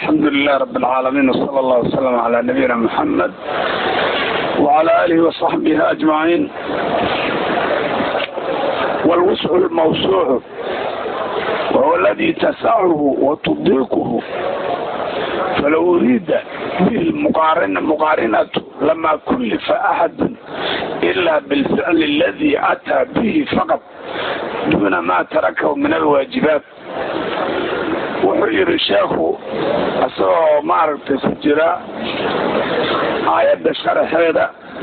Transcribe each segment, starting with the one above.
الحمد لله رب العالمين وصلى الله وسلم على نبينا محمد وعلى آله وصحبه أجمعين والوسع الموسوع وهو الذي تسعه وتضيقه فلو أريد به المقارنة مقارنة لما كلف أحد إلا بالفعل الذي أتى به فقط دون ما تركه من الواجبات wuxuu yidhi sheekhu isagoo maaragtay ku jira aayadda sharaxeeda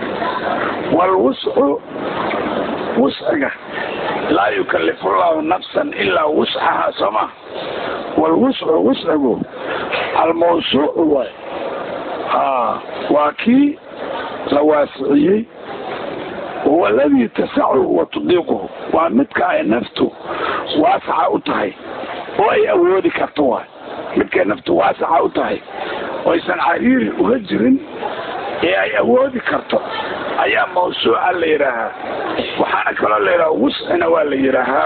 walwuscu wusciga laa yukalifu llahu nafsan ilaa wuscaha sooma walwuscu wuscigu almawsuucu waay a waa kii la waasiciyey huwa aladii tasacuhu wa tudiiquhu waa midka ay naftu waasaca u tahay oo ay awoodi karto waay midkay naftu waasaca u tahay oo aysan cariiri uga jirin ee ay awoodi karto ayaa mawsuuca la yidhaahaa waxaana kaloo la yidhaha wuscina waa la yidhaahaa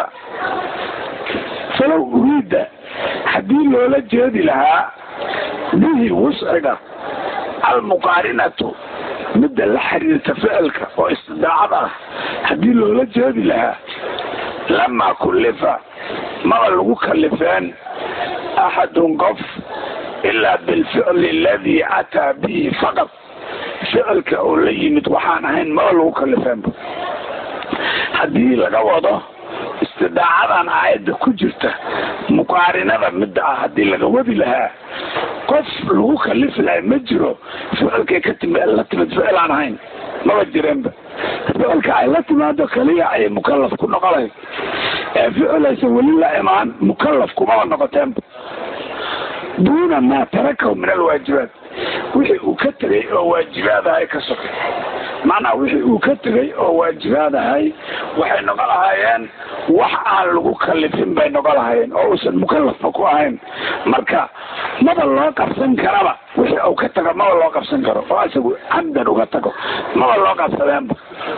falow uriida haddii loola jeedi lahaa bihi wusciga almuqaarinatu midda la xiriirta ficilka oo istidaacada ah haddii loola jeedi lahaa lamaa kullifa maba lagu kalifeen axadun qof ilaa bilficli aladii ataa bihi faqad ficilka oo la yimid waxaan ahayn maba lagu kalifeenba haddii laga wado istidaacadan aayadda ku jirta muqaarinada midda ah haddii laga wadi lahaa qof lagu kalifi lahay ma jiro ficilkay ka timi la timid ficil aan ahayn maba jireenba ficilka ay la timaado kaliya ayay mukalaf ku noqolahay ee ficilaysa weli la imaan mukalaf kumaba noqoteenba duuna maa tarakahu min alwaajibaat wixii uu ka tegay oo waajibaad ahay ka sokay macnaa wixii uu ka tegay oo waajibaad ahay waxay noqo lahaayeen wax aan lagu kalifin bay noqo lahaayeen oo uusan mukalafba ku ahayn marka maba loo qabsan karaba wixii uu ka tago maba loo qabsan karo oo isagu camdan uga tago maba loo qabsadeenba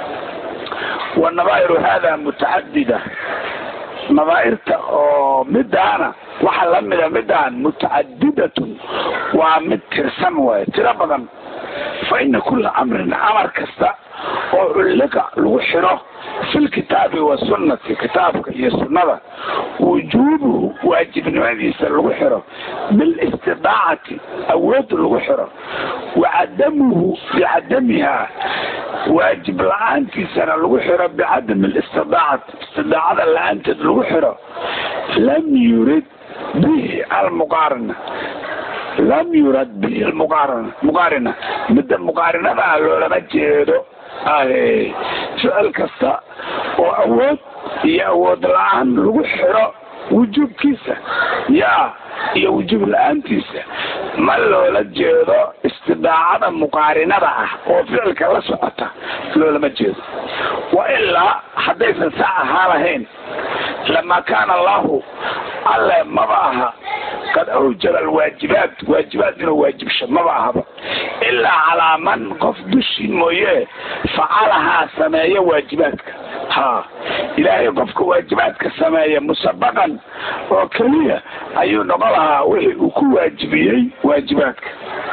wanabaa'iru hada mutacadida nabaairta oo midaana waxa lamida midaan mutacadidatun waa mid tirsan waay tiro badan fa ina kula amrin amar kasta oo culliqa lagu xiro fi lkitaabi wasunnati kitaabka iyo sunnada wujuubuhu waajibnimadiisa lagu xiro bilistidaacati awood lagu xiro wacadamuhu bicadamiha waajib la-aantiisana lagu xiro bicadami listidaacati istidaacada la-aanteed lagu xiro lam yurid bihi almuqaarina lam yurad bihi lmuqaarina muqaarina midda muqaarinada ah loolama jeedo ahe ficil kasta oo awood iyo awood la-aan lagu xiro wujuubkiisa yaa iyo wujuub la-aantiisa ma loola jeedo istidaacada muqaarinada ah oo ficilka la socota loolama jeedo wa ilaa haddaysan saa ahaa lahayn lama kaana allahu alle maba aha qad awjaba alwaajibaat waajibaat inuu waajibsho maba ahaba ilaa calaa man qof dushii mooye facalahaa sameeya waajibaadka ha ilaahay qofka waajibaadka sameeya musabaqan oo keliya ayuu noqon lahaa wixii uu ku waajibiyey waajibaadka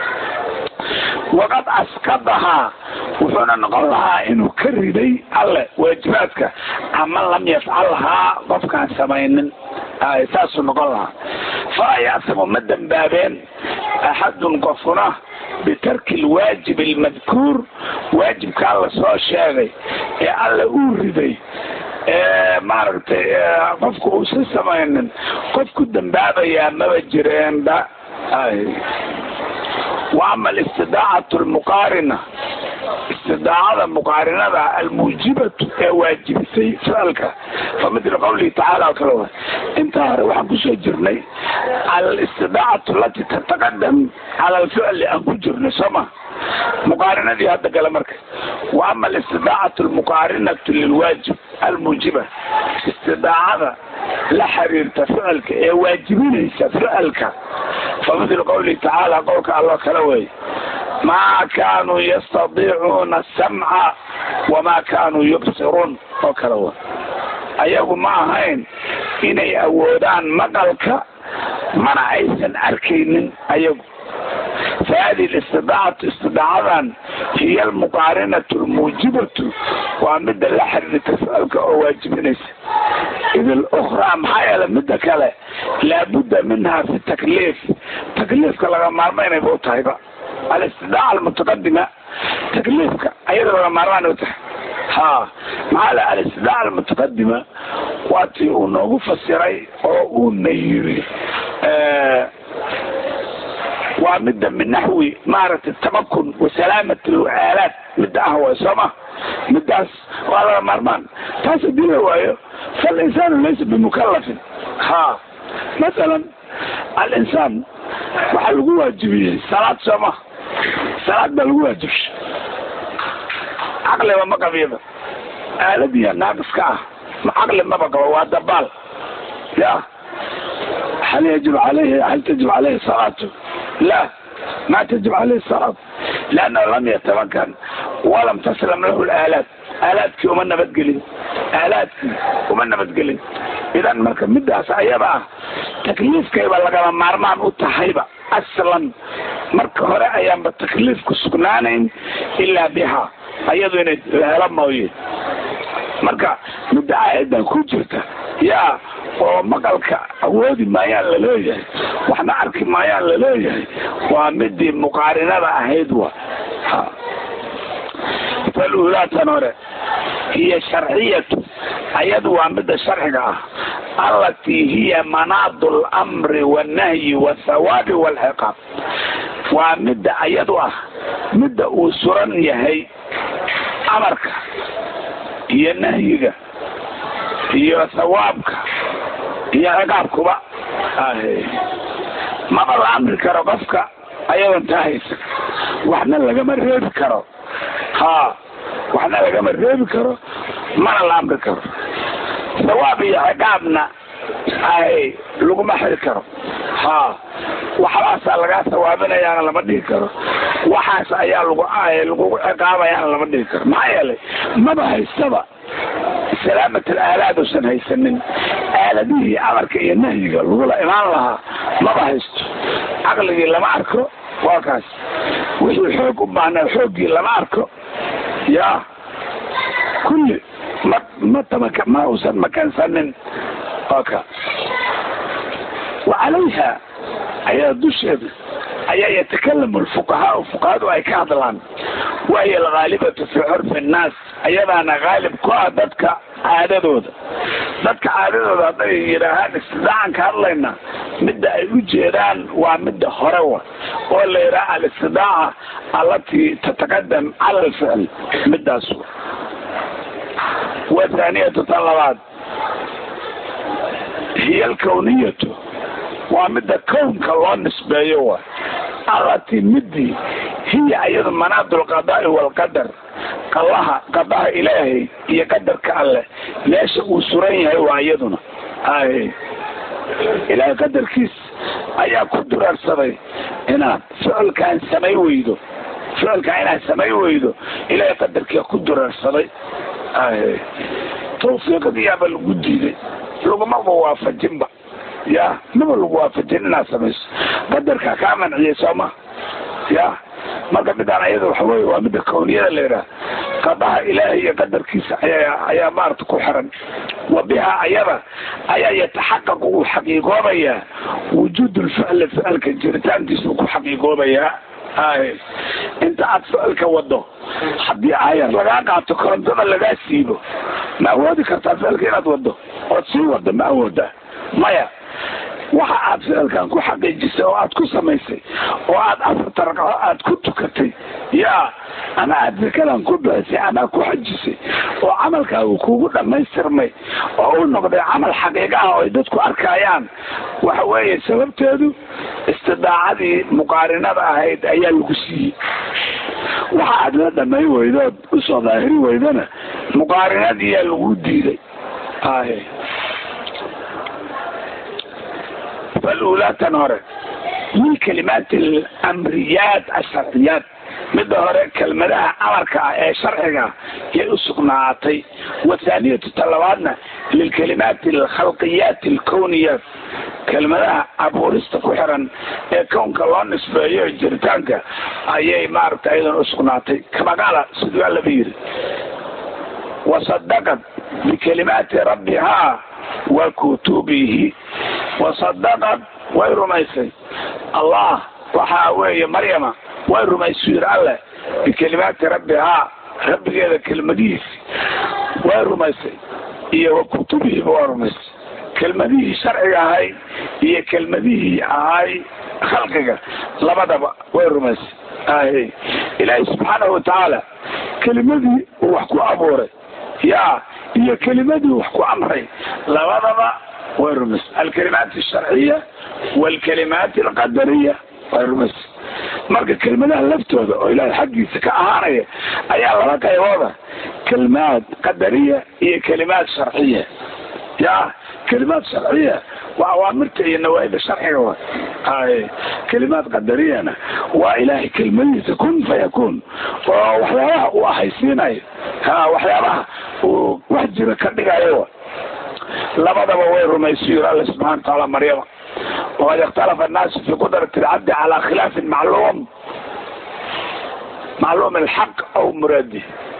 waqad askadahaa wuxuuna noqon lahaa inuu ka riday alle waajibaadka ama lam yafcalhaa qofkaan samaynin saasuu noqon lahaa falaa yacsamu ma dembaabeen axadun qofuna bitarki lwaajib almadkuur waajibkaa la soo sheegay ee alle uu riday maaragtay qofku uusan samaynin qof ku dembaabayaa maba jireenba wa ama alistidaacatu almuqaarina istidaacada muqaarinada almuujibatu ee waajibisay ficilka fa midla qawlihi tacaala oo kale wa intaa hore waxaan kusoo jirnay cala alistidaacatu alati tataqadam cala alficli aan ku jirnay sooma muqaarinadii hadda gale marka wa ama alistidaacatu almuqaarinatu lilwaajib almuujiba istidaacada la xiriirta ficilka ee waajibinaysa ficilka fa midla qawlihi tacaala qowlka alloo kale wey maa kaanuu yastadiicuuna asamca wamaa kaanuu yubsiruun oo kale wa ayagu ma ahayn inay awoodaan maqalka mana aysan arkaynin ayagu فهذه الاستطاعة استطاعة هي المقارنة الموجبة ومدة لحر لتسألك أو واجبنيس إذا الأخرى محايا مدة كلا لابد منها في التكليف تكليفك لغا مارمين يبقوا طيبا الاستطاعة المتقدمة تكليفك أيضا لغا مارمين يبقوا ها مع الاستطاعة المتقدمة واتي ونوغو فسيري أو نيري آه waa midda min naxwi maaragtay tamakun wasalaamat alaalaat midda ah way sooma middaas waa laga maarmaan taas hadii la waayo falinsaanu laysa bimukalafin ha masalan alinsaan waxaa lagu waajibiyey salaad sooma salaad baa lagu waajibshay caqliba ma qabiyaba aaladiya naaqiska ah ma caqli maba qabo waa dabaal ya hal yajib alayhi hal tajib alayhi salaatu لا ما تجب عليه الصلاة لأنه لم يتمكن ولم تسلم له الآلات آلاتك ومن بتقلي آلاتك ومن بتقلي إذا مركب مدهس أيبا تكليفك يبقى لك مارمان وتحيبا أصلا مركب هراء أيام بتكليفك سكنانين إلا بها أيضا لما ويه marka midda aayaddan ku jirta yaa oo maqalka awoodi maayaan laleeyahay waxna arki maayaan laleeyahay waa midii muqaarinada ahayd wa falulaatan hore hiya sharciyatu ayadu waa midda sharciga ah allatii hiya manaadu lamri wannahyi wathawaabi walciqaab waa midda ayadu ah midda uu suran yahay amarka iyo nahyiga iyo thawaabka iyo ciqaabkuba maba la amri karo qofka ayadoon taa haysan waxna lagama reebi karo ha waxna lagama reebi karo mana la amri karo thawaab iyo ciqaabna ay laguma xiri karo ha waxbaasaa lagaa sawaabinayaana lama dhihi karo waxaas ayaa lagu lagugu ciqaabayaana lama dhihi karo maxaa yeelay maba haystaba salaamat alaalaad uusan haysanin aaladihii amarka iyo nahyiga lagula imaan lahaa maba haysto caqligii lama arko waa kaas wixii xoog u baahnaa xooggii lama arko ya kulli ma ma tamaka ma uusan makansanin oka wacalayha ayaa dusheeda ayaa yatakalamu lfuqahaau fuqahadu ay ka hadlaan wahiya alghaalibatu fi curfi nnaas ayadaana haalib ku ah dadka caadadooda dadka caadadooda hadday yidhaahaan istidaacan ka hadlayna midda ay u jeedaan waa midda hore wa oo la yidhaha alistidaaca allatii tataqadam cala alficl midaas wa thaaniyatu tan labaad hiya alkawniyatu waa midda kownka loo nisbeeyo wa allatii midii hiya ayadu manaadu lqadaai waalqadar qallaha qadaha ilaahay iyo qadarka alleh meesha uu suran yahay waa iyaduna ay ilaahay qadarkiis ayaa ku duraarsaday inaad ficilkaan samay weydo ficilkaan inaad samay weydo ilaahay qadarkia ku duraarsaday ay tawfiiqdiyaaba lagu diiday lagumaba waafajinba ya maba lagu waafajin inaad samayso qadarkaa kaa manciyay sooma ya marka midaan ayada waxa weye waa midda kawniyada la yidhaha qadaha ilaahay iyo qadarkiisa ayaa ayaa maarata ku xiran wa biha ayada ayaa yataxaqaqu uu xaqiiqoobayaa wujuud lficli ficilka jiritaankiisa uu ku xaqiiqoobayaa ay inta aad ficilka wado haddii aayar lagaa qaato korontada lagaa siibo ma awoodi kartaa ficilka inaad wado ood sii wado ma awooda maya waxa aad ficilkan ku xaqiijisay oo aad ku samaysay oo aad afarta ragco aad ku tukatay ya ama aad zakadan ku bixisay ama ku xajisay oo camalkaagu kugu dhammaystirmay oo u noqday camal xaqiiqa ah oo ay dadku arkayaan waxa weeye sababteedu istidaacadii muqaarinada ahayd ayaa lagu siiyey waxa aad la dhamay weydood usoo daahiri weydana muqaarinadiiyaa lagu diiday ay فالأولى تنهر من كلمات الأمريات الشرعيات midda hore kelmadaha amarka ah ee sharciga yay u sugnaatay wathaaniyatu talabaadna lilkalimaati alkhalqiyaati alkowniyaat kelmadaha abuurista ku xiran ee kownka loo nisbeeyo jiritaanka ayay maaragta ayadan usugnaatay kamagaala siduu allaba yiri wasadaqat bikalimaati rabbihaa wa kutubihi wasadaqad way rumaysay allah waxaa weeye maryama way rumaysuu yiri alleh bikalimaati rabbihaa rabbigeeda kelmadihiisi way rumaysay iyo wa kutubihiiba waa rumaysay kelmadihii sharciga ahay iyo kelmadihii ahay khalqiga labadaba way rumaysay ahe ilaahay subxaanahu watacaala kelimadii uu wax ku abuuray ya iyo kelimadii wax ku amray labadaba way rumaysay alkalimaat alsharciya waalkalimaat alqadariya way rumaysay marka kelmadaha laftooda oo ilaahay xaggiisa ka ahaanaya ayaa laba qaybooda kelimaad qadariya iyo kelimaad sharciya ya kelimaad sharciya waa awaamirta iyo nawaaida sharciga wa hay kelimaad qadariyana waa ilaahay kelmadihiisa kun fayakun oo waxyaabaha uu ahaysiinayo ha waxyaabaha uu wax jira ka dhigayo labadaba way rumaysa yiri alla subxana wataala maryama waqad ikhtalafa annaasu fi qudrati alcabdi calaa khilaafin macluum macluum alxaq aw muraadi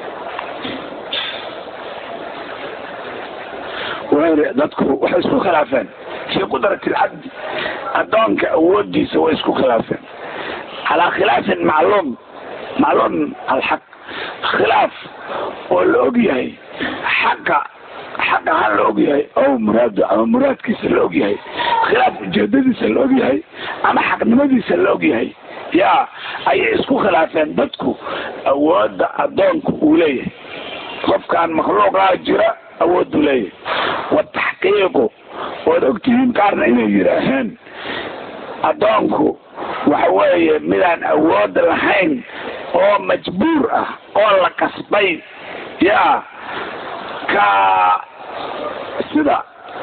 dadku waxay isku khilaafeen fii qudrati alcabdi addoonka awoodiisa way isku khilaafeen calaa khilaafin macluum macluum alxaq khilaaf oo la og yahay xaqa xaq ahaan la og yahay ow muraado ama muraadkiisa la og yahay khilaaf ujeedadiisa la og yahay ama xaqnimadiisa la og yahay ya ayay isku khilaafeen dadku awoodda addoonku uu leeyahay qofkaan makhluuqaa jira awooduu leeyahay wataxqiiqu waad ogtihiin qaarna inay yidhaaheen addoonku waxa weeye midaan awood lahayn oo majbuur ah oo la kasbay ya ka sida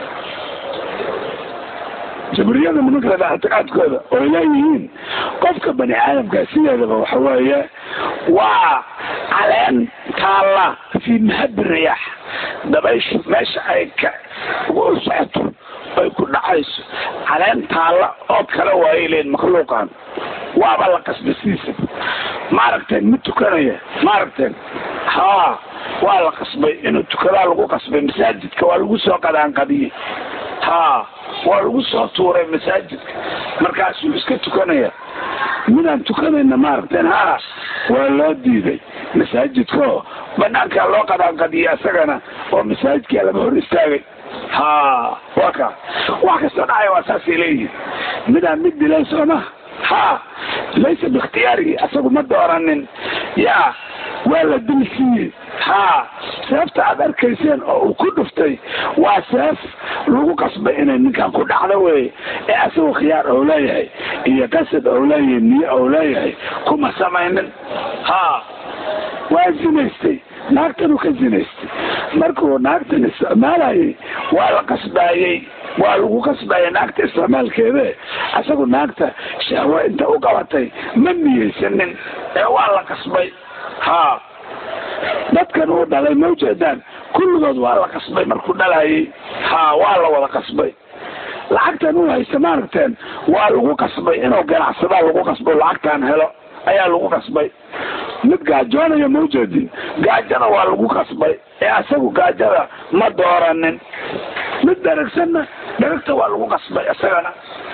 jabriyada nimanka ictiqaadkooda oy leeyihiin qofka bani aadamka sideedaba waxa weeye waa caleen taalla fii mahabi riyaax dabayshu meesha ay ka ugu socoto ay ku dhacayso caleen taalla oo kale waayay leeyiin makhluuqan waaba la qasbasiisa maaragteen ma tukanaya maaragteen ha waa la qasbay inuu tukadaa lagu qasbay masaajidka waa lagu soo qadaanqadiyey ha waa lagu soo tuuray masaajidka markaasuu iska tukanaya midaan tukanayna maaragteen ha waa loo diiday masaajidkao banaankaa loo qadaanqadiyay isagana oo masaajidkaa lama hor istaagay ha waa ka wax kastoo dhacaya waa saasay leeyihin midaan mid dilay sooma ha laysa biikhtiyaarihi asagu ma dooranin ya waa la dilsiiyey ha seefta aad arkayseen oo uu ku dhuftay waa seef lagu qasbay inay ninkan ku dhacdo wey ee asagoo khiyaar ou leeyahay iyo qasad ou leeyahay niyo ou leeyahay kuma samaynin ha waa zinaystay naagtanuu ka zinaystay markuu naagtan isticmaalayay waa la qasbaayey waa lagu qasbaya naagta isticmaalkeede asagu naagta shahwo inta u qabatay ma niyeysanin ee waa la qasbay ha dadkan uu dhalay ma ujeedaan kulligood waa la qasbay markuu dhalayay ha waa la wada qasbay lacagtan uu haysta maaragteen waa lagu qasbay inuu ganacsadaa lagu qasbo lacagtaan helo ayaa lagu qasbay mid gaajoonaya ma ujeedin gaajada waa lagu qasbay ee asagu gaajada ma dooranin mid dharagsanna dharagta waa lagu qasbay isagana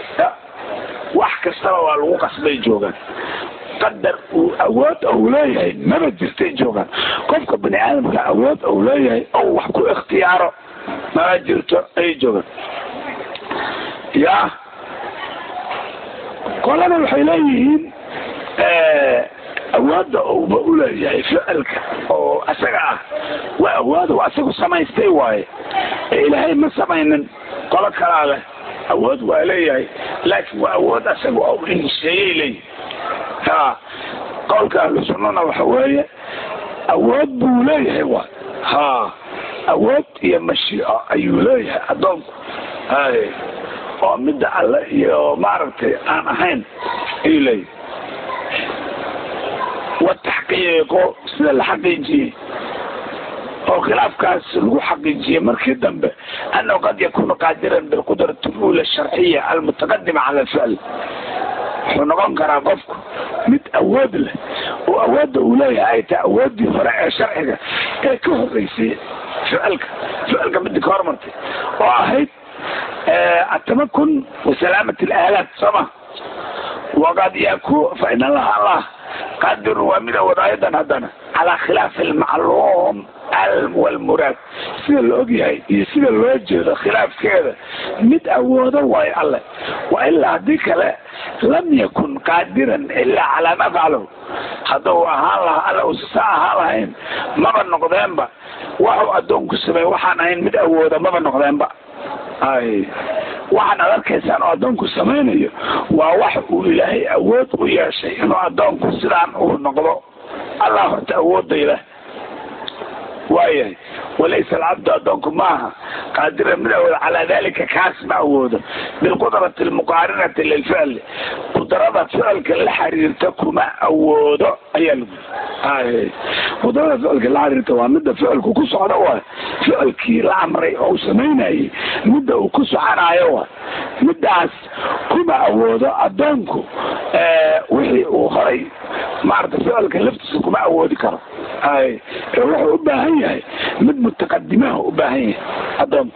wax kastaba waa lagu qasbay joogaan qadar uu awood ou leeyahay maba jirtay joogaan qofka bani aadamka awood ou leeyahay ou wax ku ikhtiyaaro maba jirto ayay joogaan ya qolana waxay leeyihiin awoodda ouba uleeyahay ficilka oo isaga ah waa awood u asagu samaystay waaye ee ilaahay ma samaynin qolo kalaa leh awood waa leeyahay laakiin waa awood asaga ou insheeyay leeyihi ha qowlka ahlu sunnana waxa weeye awood buu leeyahay wa ha awood iyo mashiico ayuu leeyahay addoonku hay oo midda alle iyo maaragtay aan ahayn ayuu leeyahay wataxqiiqo sida la xaqiijiyey oo khilaafkaas lagu xaqiijiyey markii dambe annahu qad yakunu qaadiran bilqudrati lula sharciya almutaqadima cala alficl wuxuu noqon karaa qofku mid awood leh oo awoodda uu leeyahay ay tahay awooddii hore ee sharciga ee ka horeysay ficilka ficilka midii ka hormartay oo ahayd atamakun wasalaamat alaalaat sooma waqad yaku fa in allaha allah qadirun waa mid awood ayadan haddana calaa khilaafi almacluum walmuraad sida la ogyahay iyo sida loo jeedo khilaafkeeda mid awoodo waayo alle wa ilaa haddii kale lam yakun qaadiran ilaa calaa ma faclahu hadduu ahaan lahaa alle usasa ahaan lahayn maba noqdeenba waxuu addoonku sameey waxaan ahayn mid awooda maba noqdeenba ay waxaan ad arkaysaan oo addoonku samaynayo waa wax uu ilaahay awood u yeeshay inuu addoonku sidaan uu noqdo allah horta awoodayla waayahay walaysa alcabdu addoonku maaha qaadiran mid awooda calaa dalika kaas ma awoodo bilqudrati almuqaarinati lilficli qudrada ficilka la xiriirta kuma awoodo ayaa lagu ay qudrada ficilka la xiriirta waa midda ficilku ku socda waay ficilkii la amray oo uu samaynayay midda uu ku soconayo waay middaas kuma awoodo addoonku wixii uu horay maarata ficilka laftiisa kuma awoodi karo ay wuxuu u baahan yahay mid mutaqadimaha u baahan yahay addoonku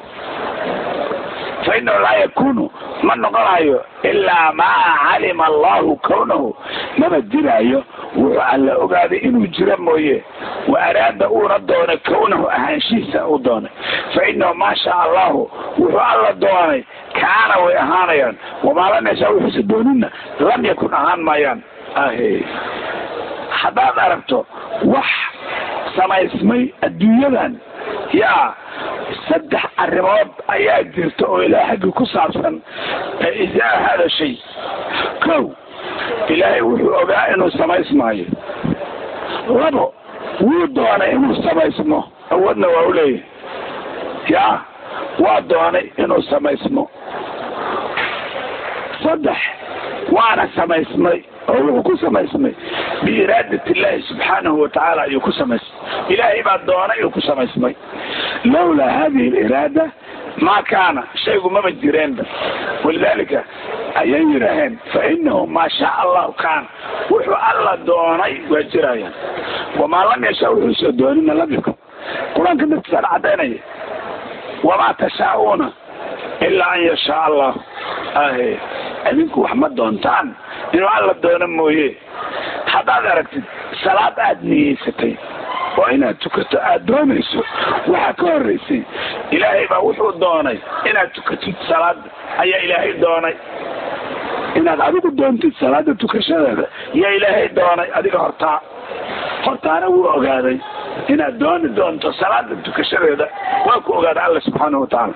fa inahu laa yakunu ma noqonayo ilaa maa calima allahu kawnahu maba jiraayo wuxuu alla ogaaday inuu jiro mooye wa araada uuna doonay kawnahu ahaanshihiisa uu doonay fa inahu maa shaa allahu wuxuu alla doonay kaana way ahaanayaan wamaa lam yashaa wuxuuse doonina lam yakun ahaan maayaan ahe haddaad aragto wax samaysmay adduunyadan yaa saddex arrimood ayaa jirta oo ilaahay xaggii ku saabsan izaa hada shay kow ilaahay wuxuu ogaa inuu samaysmaayo labo wuu doonay inuu samaysmo awoodna waa u leeyahay yaa waa doonay inuu samaysmo saddex waana samaysmay oo wuxuu ku samaysmay biiraadat illaahi subxaanahu watacaala ayuu ku samaysmay ilaahay baa doonay uu ku samaysmay lowlaa hadihi aliraada maa kaana shaygu maba jireenba walidaalika ayay yidhaaheen fa inahu maa shaa allahu kaana wuxuu alla doonay waa jirayaan wamaa lam yashaa wuxuusoo doonina lam yakun qur-aanka naftiisaan cadaynaya wamaa tashaa'uuna ilaa an yashaa allah ahe idinku wax ma doontaan inuu alla doono mooye haddaad aragtid salaad aad niyeysatay oo inaad tukato aad doonayso waxaa ka horeysay ilaahay baa wuxuu doonay inaad tukatid salaada ayaa ilaahay doonay inaad adigu doontid salaada tukashadeeda yaa ilaahay doonay adiga hortaa hortaana wuu ogaaday inaad dooni doonto salaada tukashadeeda waa ku ogaaday alla subxaanahu watacaala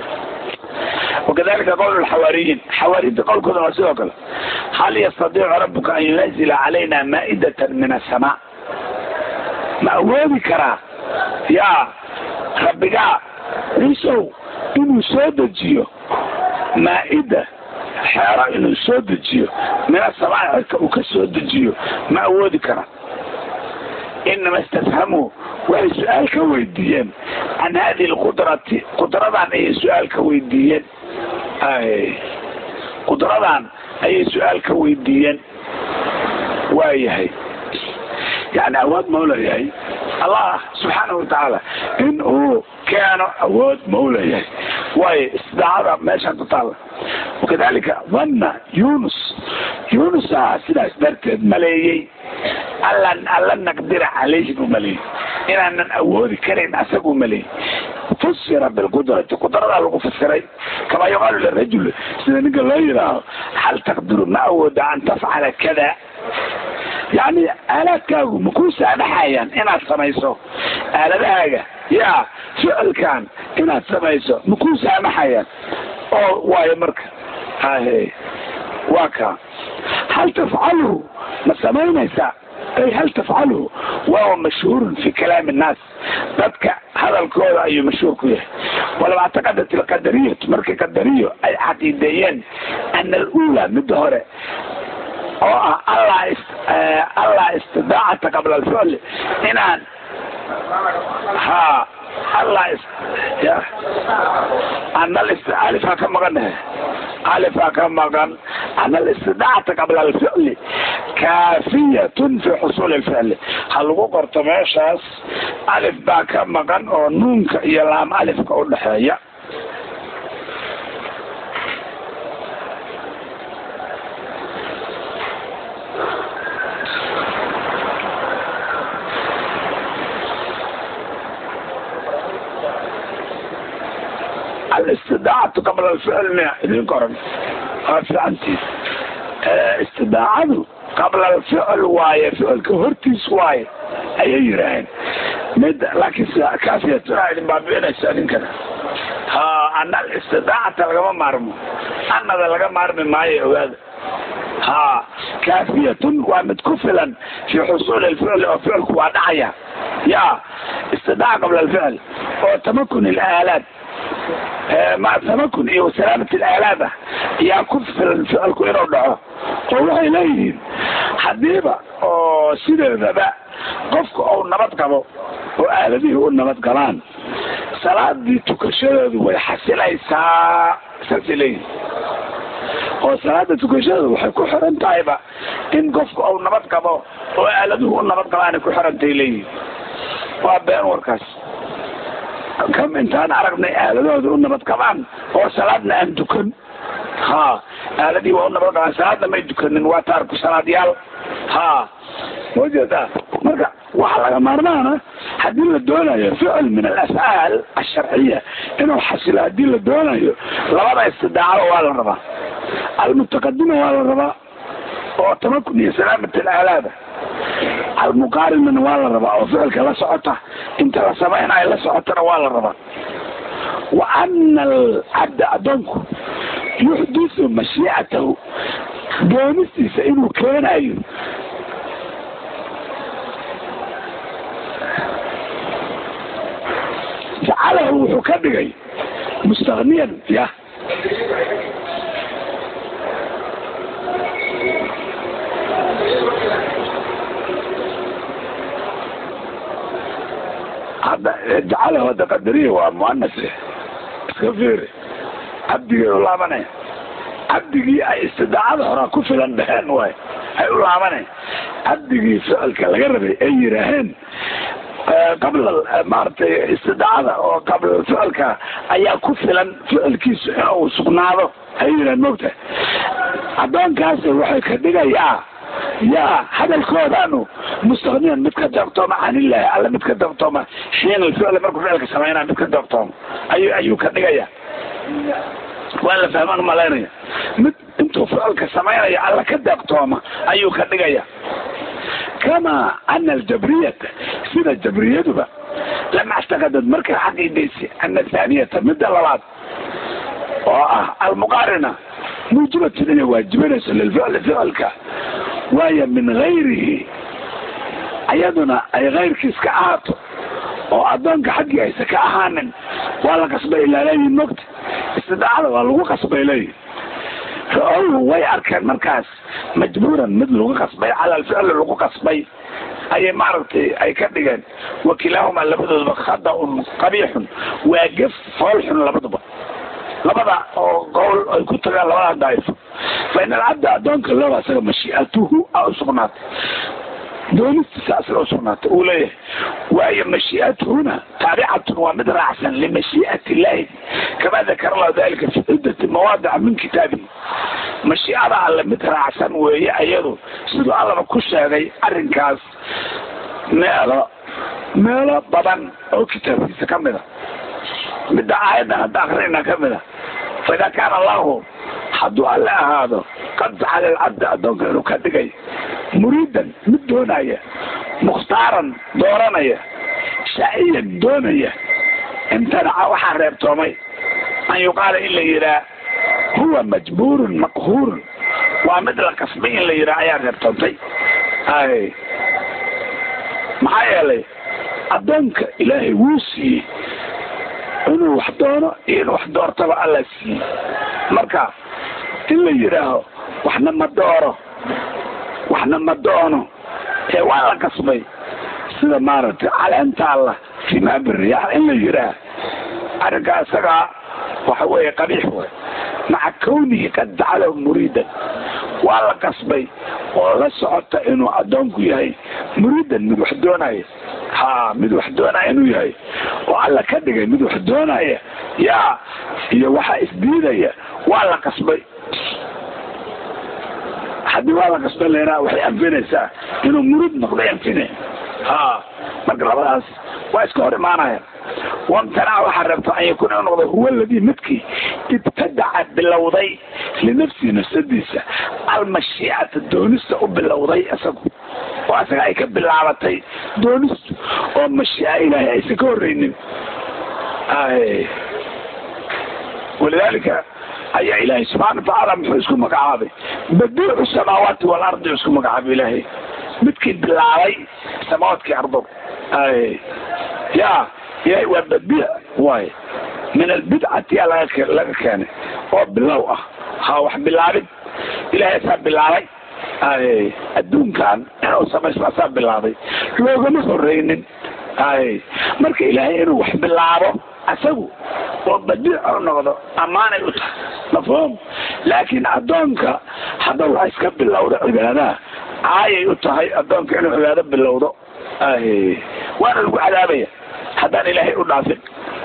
وكذلك قول الحواريين حواريين قول كذا وسيله كذا هل يستطيع ربك أن ينزل علينا مائدة من السماء ما أولي كرا يا ربك عيسو إنه سود جيو مائدة حيرا إنه سود جيو من السماء وكسود جيو ما أولي كرا إنما استفهموا waxay su-aal ka weydiiyeen can hadihi lqudrati qudradan ayay su-aal ka weydiiyeen qudradan ayay su-aal ka weydiiyeen waayahay yani awood mau leeyahay allah subxaanahu watacaala in uu keeno awood mau leeyahay waayo istidaacada meeshaan ku taalla wakadalika dhanna yunus yunus a sidaas darteed maleeyey allan alla naqdira calayhi buu maleeyey inaanan awoodi karayn asaguu maleeyey fusira bilqudrati qudradaa lagu fasiray kamaa yuqaalu lirajul sida ninka loo yidhaaho hal taqdiru ma awooda an tafcala kada yani aalaadkaagu makuu saamaxayaan inaad samayso aaladahaaga yaa ficilkan inaad samayso makuu saamaxayaan oo waayo marka hahe waa ka hal tafcaluhu ma samaynaysaa ay hal tafcaluhu wahuwa mashhuurun fi kalaami innaas dadka hadalkooda ayuu mashhuur ku yahay walaba actaqadat alqadariyatu markay qadariyo ay caqiideeyeen ana alula midda hore oo ah allah allah allaa istidaacata qabla alficli inaan ha alla ya anal alifaa ka maqan eh alifaa ka maqan ana alistidaacata qabla alficli kaafiyatun fi xusuuli alficli ha lagu qorto meeshaas alif baa ka maqan oo nuunka iyo laam alifka u dhexeeya alistidaacatu qabla alficl miya idin qoran waa fiicantiis istidaacadu qabla alficl waaye ficilka hortiis waaye ayay yidhaaheen mid laakiin sida kaafiyatuna idin baabiinaysa ninkana ha ana alistidaacata lagama maarmo anada laga maarmi maayo ogaada ha kaafiyatun waa mid ku filan fi xusuuli alficli oo ficilku waa dhacaya ya istidaaca qabla alficl oo tamakun ilaalaad ma tamakun iyo salaamat alaalaad ah ayaa ku filan ficilku inuu dhaco oo waxay leeyihiin haddiiba oo sideedaba qofka uu nabad qabo oo aaladihii u nabad galaan salaadii tukashadeedu way xasilaysaa saasay leeyihin oo salaada tukashadeedu waxay ku xiran tahayba in qofka uu nabad qabo oo aaladuhu u nabad gabaanay ku xirantahay leeyihin waa been warkaas kam intaan aragnay aaladooda u nabad qabaan oo salaadna aan dukan ha aaladii waa u nabad qabaan salaadna may dukanin waa taarku salaadyaal ha majeedaa marka waxaa laga maarmaana haddii la doonayo ficil min alafcaal asharciya inuu xasilo haddii la doonayo labada istidaacada waa la rabaa almutaqadima waa la rabaa oo tamakun iyo salaamat alaalaada almuqaarinana waa la rabaa oo ficilka la socota inta la samaynayo la socotana waa la rabaa wa ana alcabda addoonku yuxdisu mashiicatahu doonistiisa inuu keenayo jacalahu wuxuu ka dhigay mustaqniyan ya hadda jacalahu hadda qadariya waa muanas iska fiiri cabdigii u laabanaya cabdigii ay istidaacada horaa ku filan dheheen waay ay u laabanay cabdigii ficilka laga rabay ay yidhaaheen qabla maaragtay istidaacada oo qabla ficilka ayaa ku filan ficilkiisu inuu sugnaado ay yidhaheen mogta addoonkaasi waxay ka dhigayaa yaa hadalkoodaanu mustaqniyan mid ka doogtooma canillahi alle mid ka doogtooma xiin alficli markuu ficilka samaynaya mid ka doogtooma ayu ayuu ka dhigaya waa la fahmaan malaynaya mid intuu ficilka samaynaya alle ka doogtooma ayuu ka dhigaya kama ana aljabriyata sida jabriyaduba lama actaqadad markay xaqiidaysa ana thaaniyata midda labaad oo ah almuqaarina muujibatun inay waajibanayso lilficli ficilka waayo min gayrihi ayaduna ay kayrkiis ka ahaato oo addoonka xaggii aysa ka ahaanin waa la qasbay ilaa leeyihin mogta istidaacada waa lagu qasbay leeyihin ra-owhu way arkeen markaas majbuuran mid lagu qasbay cala alficli lagu qasbay ayay maaragtay ay ka dhigeen wakilaahuma labadoodaba khada-un qabiixun waa gef foolxun labaduba labada oo qowl ay ku tagaan labada daa'ifo fa in alcabda addoonka looba asaga mashii'atuhu a usugnaatay doonistiisa asaga usugnaatay uu leeyahay waayo mashii'atuhuna taabicatun waa mid raacsan limashii'ati illaahi kama dakara allahu dalika fi ciddati mawaadica min kitaabihi mashiicada alle mid raacsan weeye ayadu siduu allaba ku sheegay arrinkaas meelo meelo badan oo kitaabkiisa ka mid a midda aayadan hadda akrinayna ka mid a fa idaa kaana allahu hadduu alle ahaado qad jacala alcabda addoonka inuu ka dhigay muriidan mid doonaya mukhtaaran dooranaya shaa'iyan doonaya imtanaca waxaa reebtoomay an yuqaala in la yidhaa huwa majbuurun maqhuurun waa mid la kasbay in la yidhaha ayaa reebtoontay ay maxaa yeelay addoonka ilaahay wuu siiyey inuu wax doono iyo in wax doortaba alla siiyey marka in la yidhaaho waxna ma dooro waxna ma doono ee waa la qasbay sida maaragtay caleenta alla fimaa biriyaax in la yiraa arrinkaa isagaa waxa weeye qabiix way maca kawnihi qad jacalahu muriidan waa la qasbay oo la socota inuu addoonku yahay muriidan mid wax doonaya ha mid wax doonaya inuu yahay oo alla ka dhigay mid wax doonaya yaa iyo waxaa isdiidaya waa la qasbay haddii waa la qasbay leeraa waxay anfinaysaa inuu muriid noqday anfine ha marka labadaas waa iska hor imaanaya wamtanaca waxaa rabta an yakuuna inuu noqdo huwa aladii midkii ibtadaca bilowday linafsihi nafsadiisa almashiicata doonista u bilowday isagu oo asaga ay ka bilaabatay doonistu oo mashiica ilaahay aysan ka horreynin walidaalika ayaa ilaahay subxana watacaala muxuu isku magacaabay badiicu samaawaati waalardi isku magacaabay ilaahay midkii bilaabay samaawaadkii ardo ya ilahay waa badiic waay min albidcati aa laga laga keenay oo bilow ah ha wax bilaabid ilahay asaa bilaabay adduunkan inuu samaysto asaa bilaabay loogama horeynin marka ilaahay inuu wax bilaabo asagu oo badiic u noqdo ammaanay u tahay mafhuum laakiin addoonka hadda waa iska bilowda cibaadaha caayay u tahay addoonka inuu cibaado bilowdo waana lagu cadaabaya haddaan ilaahay u dhaafin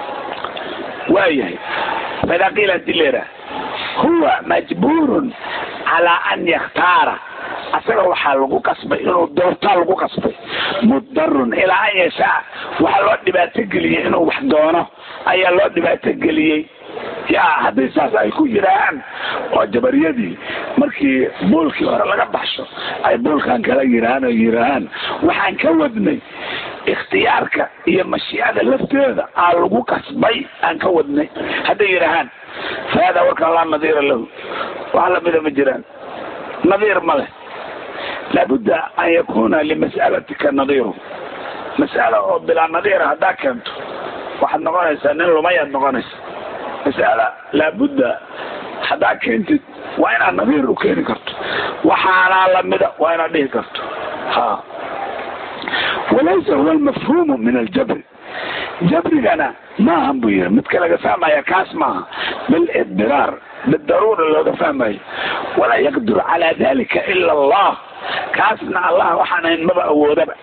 waayahay faidaa qiila hadii leeraa huwa majbuurun calaa an yakhtaara asaga waxaa lagu qasbay inuu doortaa lagu qasbay mudarun ilaa an yashaa waxaa loo dhibaato geliyey inuu wax doono ayaa loo dhibaato geliyey ya haddii saas ay ku yidhaahaan oo jabariyadii markii buulkii hore laga baxsho ay buulkan kala yidhaahaan oo yidhaahaan waxaan ka wadnay ikhtiyaarka iyo mashiicada lafteeda aa lagu qasbay aan ka wadnay hadday yidhaahaan fa haadaa warkaan laa nadiira lahu wax lamida ma jiraan nadiir ma leh laabudda an yakuna limas'alatika nadiiru mas'ala oo bilaa nadiira haddaa keento waxaad noqonaysaa nin lumayaad noqonaysa mas'ala laabudda haddaa keentid waa inaad nadiir u keeni karto waxaanaa lamida waa inaad dhihi karto ha walaysa huwa almafhuumu min aljabri jabrigana maahan buu yiri midka laga fahmaya kaas maaha bilidiraar bidaruura looga fahmayo walaa yaqdiru calaa dalika ila allah kaasna allah waxaan ahayn maba awoodaba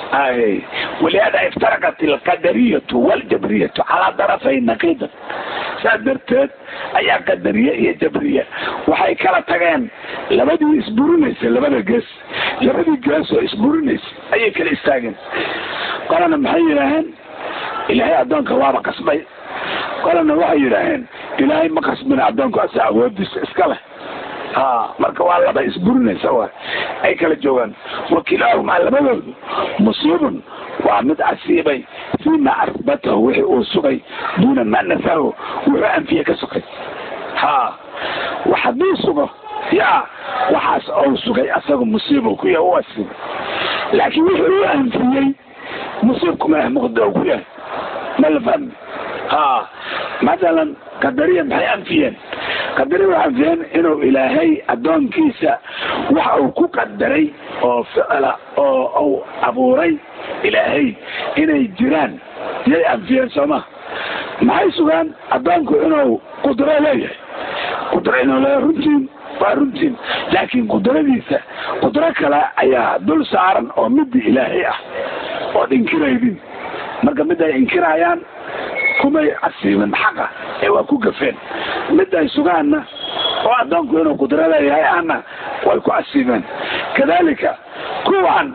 walihaada iftaraqat alqadariyatu waljabriyatu calaa darafayn naqiidan saas darteed ayaa qadariye iyo jabriye waxay kala tageen labadii isburinaysa labada gees labadii gees oo isburinaysa ayay kala istaageen qolana maxay yidhaaheen ilaahay addoonka waaba qasbay qolana waxay yidhaaheen ilaahay ma qasbina addoonku asaa awoodiisa iska leh ha marka waa laba isburinaysa wa ay kala joogaan wakilaahumaa labadoodu musiibun waa mid asiibay fiima asbatahu wixii uu sugay duuna maa nafahu wuxuu anfiye ka sugay ha wax hadduu sugo ya waxaas ou sugay asagu musiibu ku yahay u asiibay laakiin wixii uu anfiyey musiibkuma ah muqda ku yahay ma la fahmi ha mathalan qadariya maxay anfiyeen qadariya waxay anfiyeen inuu ilaahay addoonkiisa waxa uu ku qadaray oo ficla oo uu abuuray ilaahay inay jiraan yay anfiyeen sooma maxay sugaan addoonku inuu qudro leeyahay qudro inuu leeyahay runtiin waa runtiin laakiin qudradiisa qudro kale ayaa dul saaran oo midii ilaahay ah ood inkiraydin marka mid ay inkirayaan kumay casiibin xaqa ee waa ku gafeen mid ay sugaanna oo addoonku inuu qudro leeyahay ahna way ku casiibeen kadalika kuwaan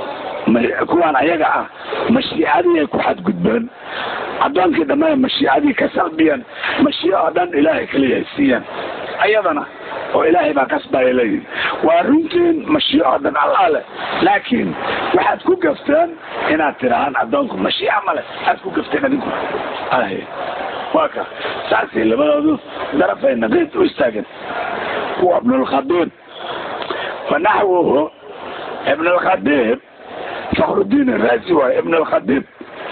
kuwaan ayaga ah mashiicadii ay ku xadgudbeen addoonkii dhammaan mashiicadii ka salbiyeen mashiico oo dhan ilaahay kaliya siiyeen ayadana oo ilaahay baa kasbaya leeyihi waa runtiin mashiico oo dhan allaa leh laakiin waxaad ku gafteen inaad tirahaan addoonku mashiica male aad ku gafteen adinku waa ka saasay labadoodu darafay naqiid u istaageen wa ibnulkhadiib wa naxwuhu ibnulkhadiib fakrudiin araasi waay ibn alkhadiib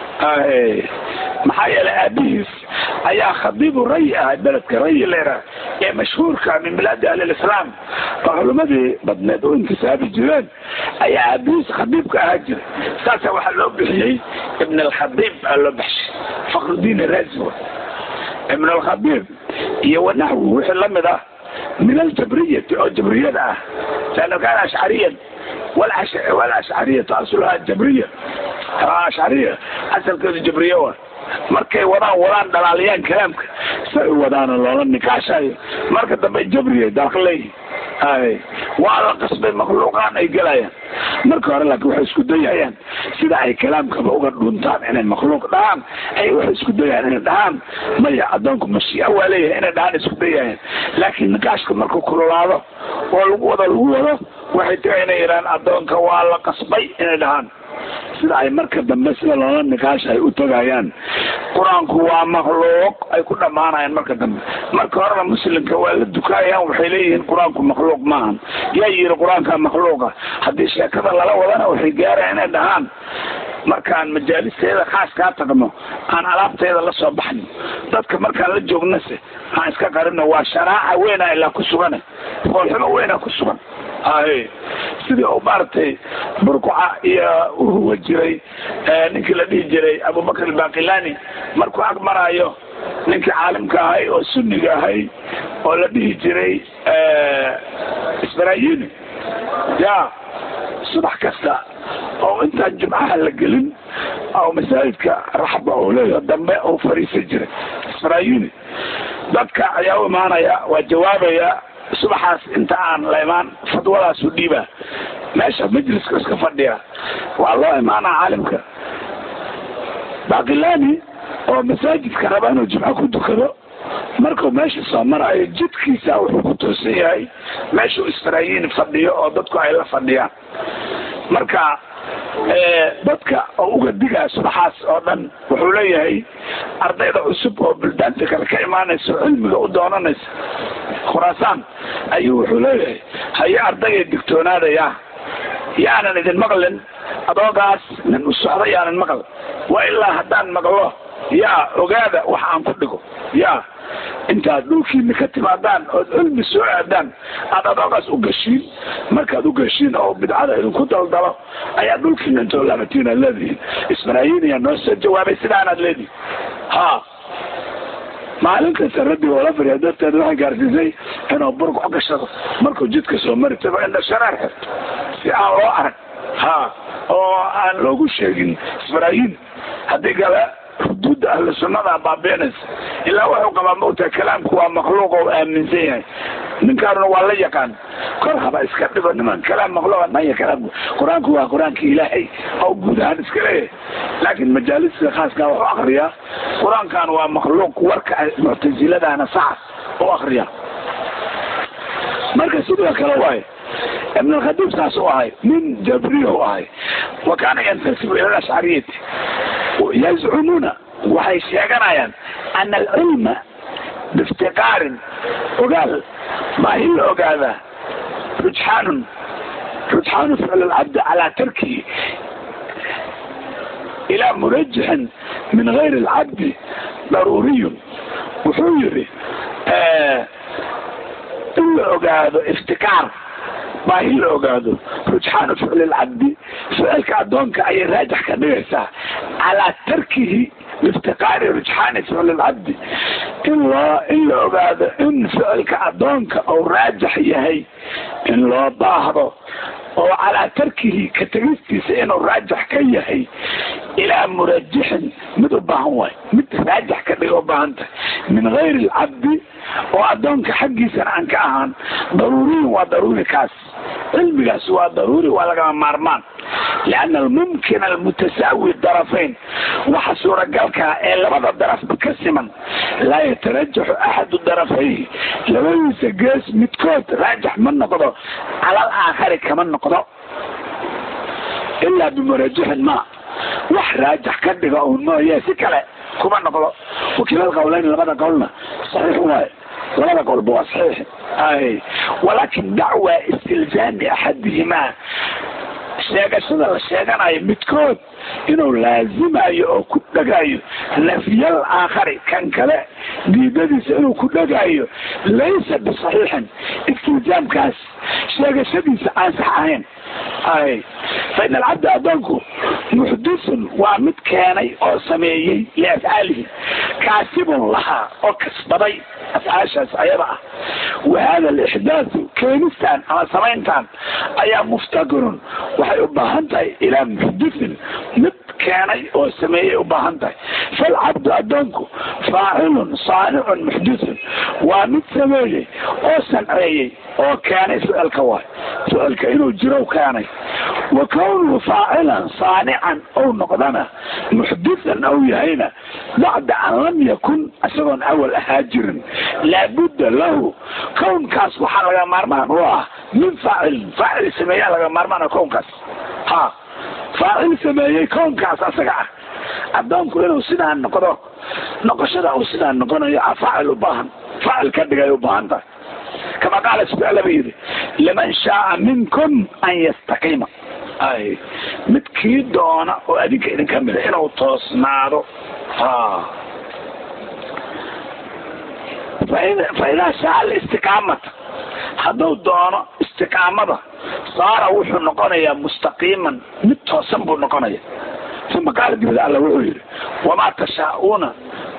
maxaa yeelay aabihiis ayaa khadiibu rayi ahay beledka rayi leeraa ee mashhuurka min bilaadi ahliislaam oo culimmadii badneed u intisaabi jireen ayaa aabihiis khadiibka ahaa jiray saasa waxaa loo bixiyey ibn alkhadiib aa loo baxshay fakrudiin arazi ibn alkhadiib iyo wanaxwu wixii lamid ah min aljabriyati oo jabriyada ah laanna kaana ashcariyan walashcariyatu asluhaa jabriya ashcariya asalkeedu jabriya wa markay wadaan wadaan dhalaaliyaan kalaamka say u wadaana loola nikaashayo marka dambe jabriyay dalka leeyihin ay waa la qasbay makhluuqaan ay gelayaan marka hore laakiin waxay isku dayayaan sida ay kalaamkaba uga dhuntaan inay makhluuq dhahaan ay waxay isku dayayaan inay dhahaan maya addoonku mashiica waa leeyahay inay dhahaan isku dayayaan laakiin nikaashka markuu kululaado oo lagu wado lagu wado waxay taga inay yidhahaan addoonka waa la qasbay inay dhahaan sida ay marka dambe sida loola nikaasha ay u tagayaan qur-aanku waa makhluuq ay ku dhammaanayaan marka dambe marka horena muslimka waa la dukaayaan waxay leeyihiin qur-aanku makhluuq maahan yaa yiri qur-aanka makhluuqa haddii sheekada lala wadana waxay gaarayaan inay dhahaan markaan majaalisteeda khaas kaa tagno aan alaabteeda la soo baxno dadka markaan la joognase aan iska qarino waa sharaaca weyna ilaa ku sugane foolxumo weyna ku sugan hay sidii uu maaragtay burkuca iyo uhuwa jiray ninkii la dhihi jiray abubakr albaqilani markuu ag maraayo ninkii caalimka ahay oo sunniga ahay oo la dhihi jiray isbarayini ya subax kasta oo intaan jumcaha la gelin oo masaajidka raxba uu leeyaho dambe uu fariisan jiray isbarayini dadka ayaa u imaanaya waa jawaabaya subaxaas inta aan la imaan fadwadaasu dhiiba meesha majliska iska fadhiya waa loo imaanaa caalimka baqilani oo masaajidka raba inuu jimco ku dukado markuu meesha soo marayo jidkiisa wuxuu ku toosan yahay meeshuu israayiin fadhiyo oo dadku ay la fadhiyaan marka dadka oo uga digaa subaxaas oo dhan wuxuu leeyahay ardayda cusub oo buldaanta kale ka imaanaysa oo cilmiga u doonanaysa khuraasaan ayuu wuxuu leeyahay haye ardayga digtoonaadaya yaanan idin maqlin adoogaas nin u socda yaanan maql waa ilaa haddaan maqlo yaa ogaada wax aan ku dhigo ya intaad dhulkiina ka timaadaan ood cilmi soo aadaan aad adoogaas u gashiin markaad u gashiin oo bidcada idinku daldalo ayaa dhulkiina intoo laamatiin aad leedihiin ismaraayiin ayaa noo soo jawaabay sidaanaad leedihin ha maalin kasta rabbi oola fariya darteed waxay gaarsiisay inuu burguc gashado markuu jidka soo mari tago indha shareer xirto si aan loo arag ha oo aan loogu sheegin ismaraayiin haddii kale xuduudda ahlu sunnada baabiinaysa ilaa wuxuu qabaa maogtaha kalaamku waa makhluuq oo aaminsan yahay ninkaanuna waa la yaqaan kor haba iska dhigo niman kalaam makhluuqa maya kalaamku qur-aanku waa qur-aanka ilaahay oo guud ahaan iska leeyahay laakiin majaalista khaaska wuxuu akriyaa qur-aankan waa makhluuq warka muctasiladaana saxa u akriya marka sidoo kale waaye ibn alkhadiib saas u ahay nin jabriya u ahay wa kaana yantasibu ila alashcariyati yazcumuuna waxay sheeganayaan ana alcilma biiftiqaarin ogaal baahi la ogaadaa rujxaanun rujxaanu ficl alcabdi calaa tarkihi ilaa murajixin min gayri alcabdi daruuriyun wuxuu yidhi in la ogaado iftikaar baahi la ogaado rujxaanu ficli alcabdi ficilka addoonka ayay raajix ka dhigaysaa calaa tarkihi liftiqaari rujxaani ficli alcabdi in loo in la ogaado in ficilka addoonka uu raajix yahay in loo baahdo oo calaa tarkihi ka tegistiisa inuu raajix ka yahay ilaa murajixin mid u baahan waay mid raajix ka dhiga u baahan tahay min gayri alcabdi oo addoonka xaggiisana aan ka ahaan daruuriyin waa daruuri kaas cilmigaas waa daruuri waa lagama maarmaan lianna almumkin almutasaawi darafayn waxa suuragalkaa ee labada darafba ka siman laa yatarajaxu axadu darafayhi labadiisa gees midkood raajix ma noqdo cala al aakhari kama noqdo ilaa bimurajixin ma wax raajix ka dhiga un mooye si kale kuma noqdo wakiilal qowleyn labada qowlna saxiix waaye labada qowlba waa saxiix ay walaakin dacwa istilzaami axadihimaa sheegashada la sheeganayo midkood inuu laazimayo oo ku dhagayo nafyal aakhari kan kale diidadiisa inuu ku dhagayo laysa bisaxiixin iltizaamkaas sheegashadiisa aan sax ahayn ay fa in alcabda addoonku muxdithun waa mid keenay oo sameeyey liafcaalihi kaasibun lahaa oo kasbaday afcaashaas ayada ah wa hada alixdaathu keenistaan ama samayntaan ayaa muftaqirun waxay u baahan tahay ilaa muxdithin mid keenay oo sameeyey u baahan tahay falcabdu addoonku faacilun saanicun muxdithun waa mid sameeyey oo sanceeyey oo keenay ficilka waay ficilka inuu jiro keenay wa kownuhu faacilan saanican ou noqdana muxdithan ou yahayna bacda an lam yakun isagoon awal ahaa jirin laabudda lahu kownkaas waxaa laga maarmaan u ah min faacilin faacil sameeyaa laga maarmaana kownkaas ha faacil sameeyey kownkaas asaga ah addoonku inuu sidaa noqdo noqoshada uu sidaa noqonayo a faacil u baahan faacil ka dhigay u baahan tahay kama qaala subxaala ba yidhi liman shaaa minkum an yastaqiima ay midkii doona oo adinka idinka mida inuu toosnaado ha fa idaa shaa alistiqaamata hadduu doono istiqaamada saara wuxuu noqonayaa mustaqiiman mid toosan buu noqonaya uma qaala dibada alla wuxuu yidhi wamaa tashaa'uuna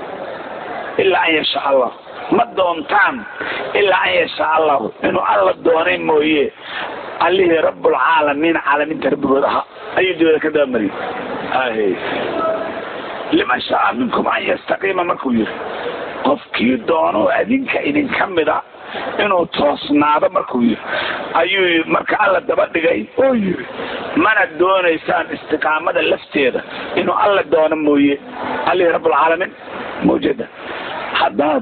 ilaa an yashaa allah ma doontaan ilaa an yashaa allahu inuu alla doonay mooye allihii rabbulcaalamiin caalamiinta rabbigood ahaa ayuu dibada ka dabamariyey liman shaaa minkum an yastaqiima markuu yidhi qofkii doono adinka idinka mida inuu toosnaado markuu yidhi ayuu marka alla daba dhigay oo yidhi mana doonaysaan istiqaamada lafteeda inuu alla doono mooye allihii rabbulcaalamiin mawjada haddaad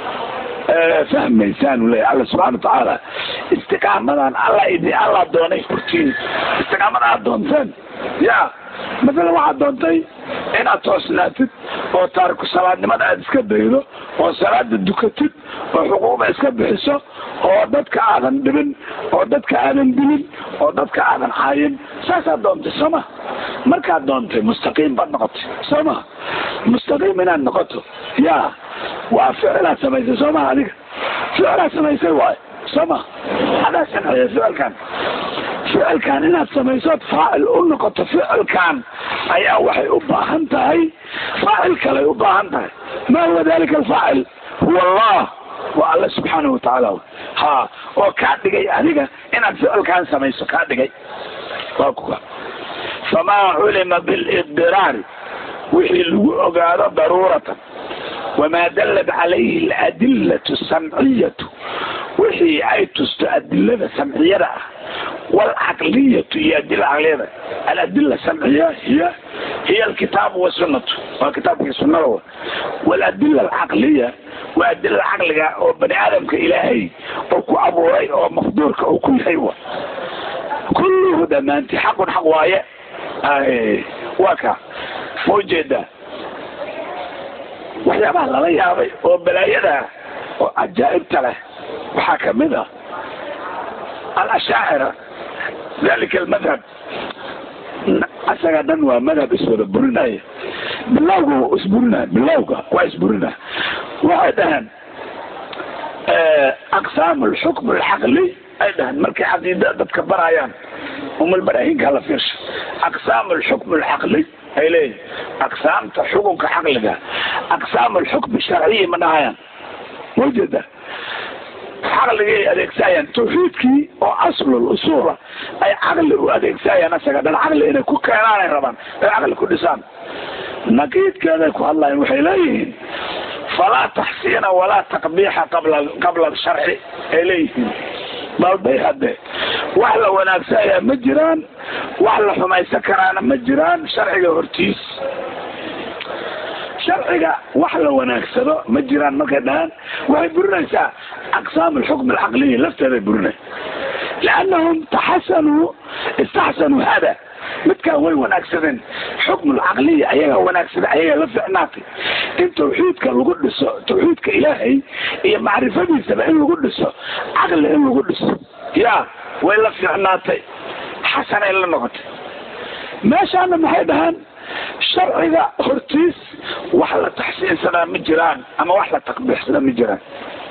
fahmaysaan u leeya alla subxana watacaala istiqaamadan alla idi alla doonay hortiin istiqaamada aad doonteen ya masalan waxaad doontay inaad toosnaatid oo taariku salaadnimada aad iska daydo oo salaada dukatid oo xuquuqda iska bixiso oo dadka aadan dhibin oo dadka aadan dilin oo dadka aadan caayin saasaad doontay soo ma markaad doontay mustaqiim baad noqotay soo ma mustaqiim inaad noqoto ya waa ficilaad samaysay soo maha adiga ficilaad samaysay waayo soo ma adaa sameeyay ficilkan ficilkan inaad samaysood faacil u noqoto ficilkan ayaa waxay u baahan tahay faacil kaley u baahan tahay ma huwa dalika alfaacil huwa allah waa alla subxaanahu watacaala ha oo kaa dhigay adiga inaad ficilkan samayso kaa dhigay waa kuwa famaa culima bilidiraari wixii lagu ogaado daruuratan wamaa dallat calayhi aladillatu samciyatu wixii ay tusto adilada samciyada ah waalcaqliyatu iyo adila caqliyada aladila samciya hiya hiya alkitaabu wasunatu waa kitaabkii sunada wa waaladila alcaqliya waa adilada caqliga oo bani aadamka ilaahay oo ku abuuray oo mafduurka uu ku yahay wa kulluhu dhammaanti xaqun xaq waaye waa ka ma ujeedaa waxyaabaha lala yaabay oo balaayada oo cajaa'ibta leh waxaa kamid a alashaacira dalika almadhab asaga dhan waa madhab iswada burinaya bilowga waa isburinaya bilowga waa isburinaya waxay dhaheen aqsaam alxukm alcaqli ay dhaheen markay caqiida dadka barayaan umalbaraahinka la fiirsha aqsaam alxukm alcaqli ay leeyihin aqsaamta xukunka caqliga aqsaam alxukm sharciyi ma dhahayaan mawjeeda caqligay adeegsayaan tawxiidkii oo aslul usuula ay caqli u adeegsayaan asaga dhan caqli inay ku keenaanay rabaan ay caqli ku dhisaan naqiidkeeday ku hadlayan waxay leeyihiin falaa taxsiina walaa taqbiixa qabla qabla sharci ay leeyihiin balbay hadde wax la wanaagsayaa ma jiraan wax la xumaysan karaana ma jiraan sharciga hortiis sharciga wax la wanaagsado ma jiraan markay dhahaan waxay burinaysaa aqsaam alxukm alcaqliyi lafteeday burinay liannahum taxasanuu istaxsanuu hada midkaan way wanaagsadeen xukm alcaqliya ayagaa wanaagsada ayagaa la ficnaatay in tawxiidka lagu dhiso tawxiidka ilaahay iyo macrifadiisaba in lagu dhiso caqli in lagu dhiso ya way la ficnaatay xasanay la noqotay meeshaana maxay dhahaan sharciga hortiis wax la taxsiinsanaa ma jiraan ama wax la taqbiixsanaa ma jiraan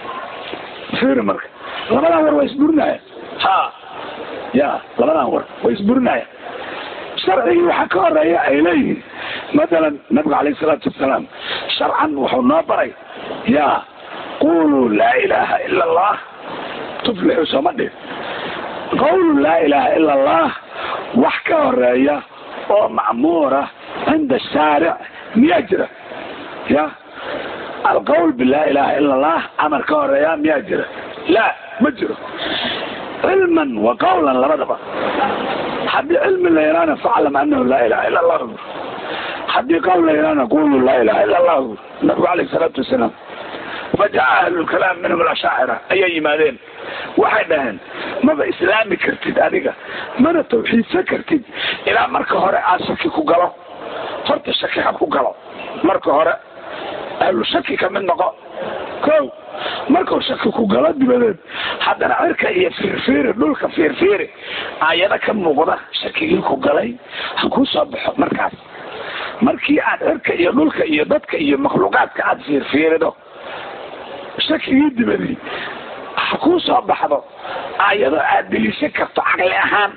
fiiri marka labadan war waa isburinaya ha ya labadan war way isburinaya sharcigii waxaa ka horeeya ay leeyihiin matalan nabiga calayh isalaatu wasalaam sharcan wuxuu noo baray ya quluu laa ilaaha ila allah tuflixu sooma dhih qawlu laa ilaaha ila allah wax ka horeeya oo macmuura cinda shaaric miyaa jira ya alqawl bilaa ilaha ila allah amar ka horeeya miyaa jira la ma jiro cilman wa qawlan labadaba haddii cilmi la yaraana faclam anahu laa ilaha ila allah haddii qawl la yaraana qulu laa ilaha ila allah nabigu alayh salaatu wasalaam fajaca ahlulkalaam minhum alashaacira ayay yimaadeen waxay dhaheen maba islaami kartid adiga mana tawxiidsan kartid ilaa marka hore aad shaki ku galo horta shaki ha ku galo marka hore ahlu shaki ka mid noqo ko markuu shaki ku galo dibadeed haddana cirka iyo fiirfiiri dhulka fiirfiiri aayado ka muuqda shakigii ku galay ha kuu soo baxo markaas markii aad cirka iyo dhulka iyo dadka iyo makhluuqaadka aad fiirfiirido shakigii dibadii ha kuu soo baxdo aayado aad deliishan karto caqli ahaan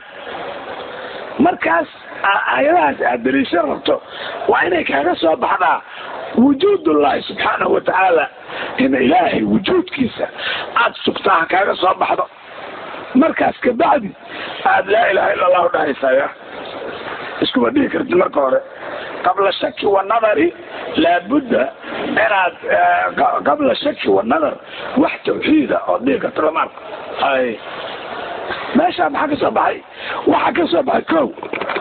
markaas aayadahaas aad deliishan rabto waa inay kaaga soo baxdaa wujuudullahi subxaanahu watacaala in ilaahay wujuudkiisa aada sugtaa ha kaaga soo baxdo markaas kabacdi aada laa ilaha illa allahu dhahaysaya iskuma dhihi kartid marka hore qabla shaki wanadari laabudda inaad qabla shaki wanadar wax tawxiida oo dhihi karto lama arko hay meeshaa maxaa ka soo baxay waxaa ka soo baxay ko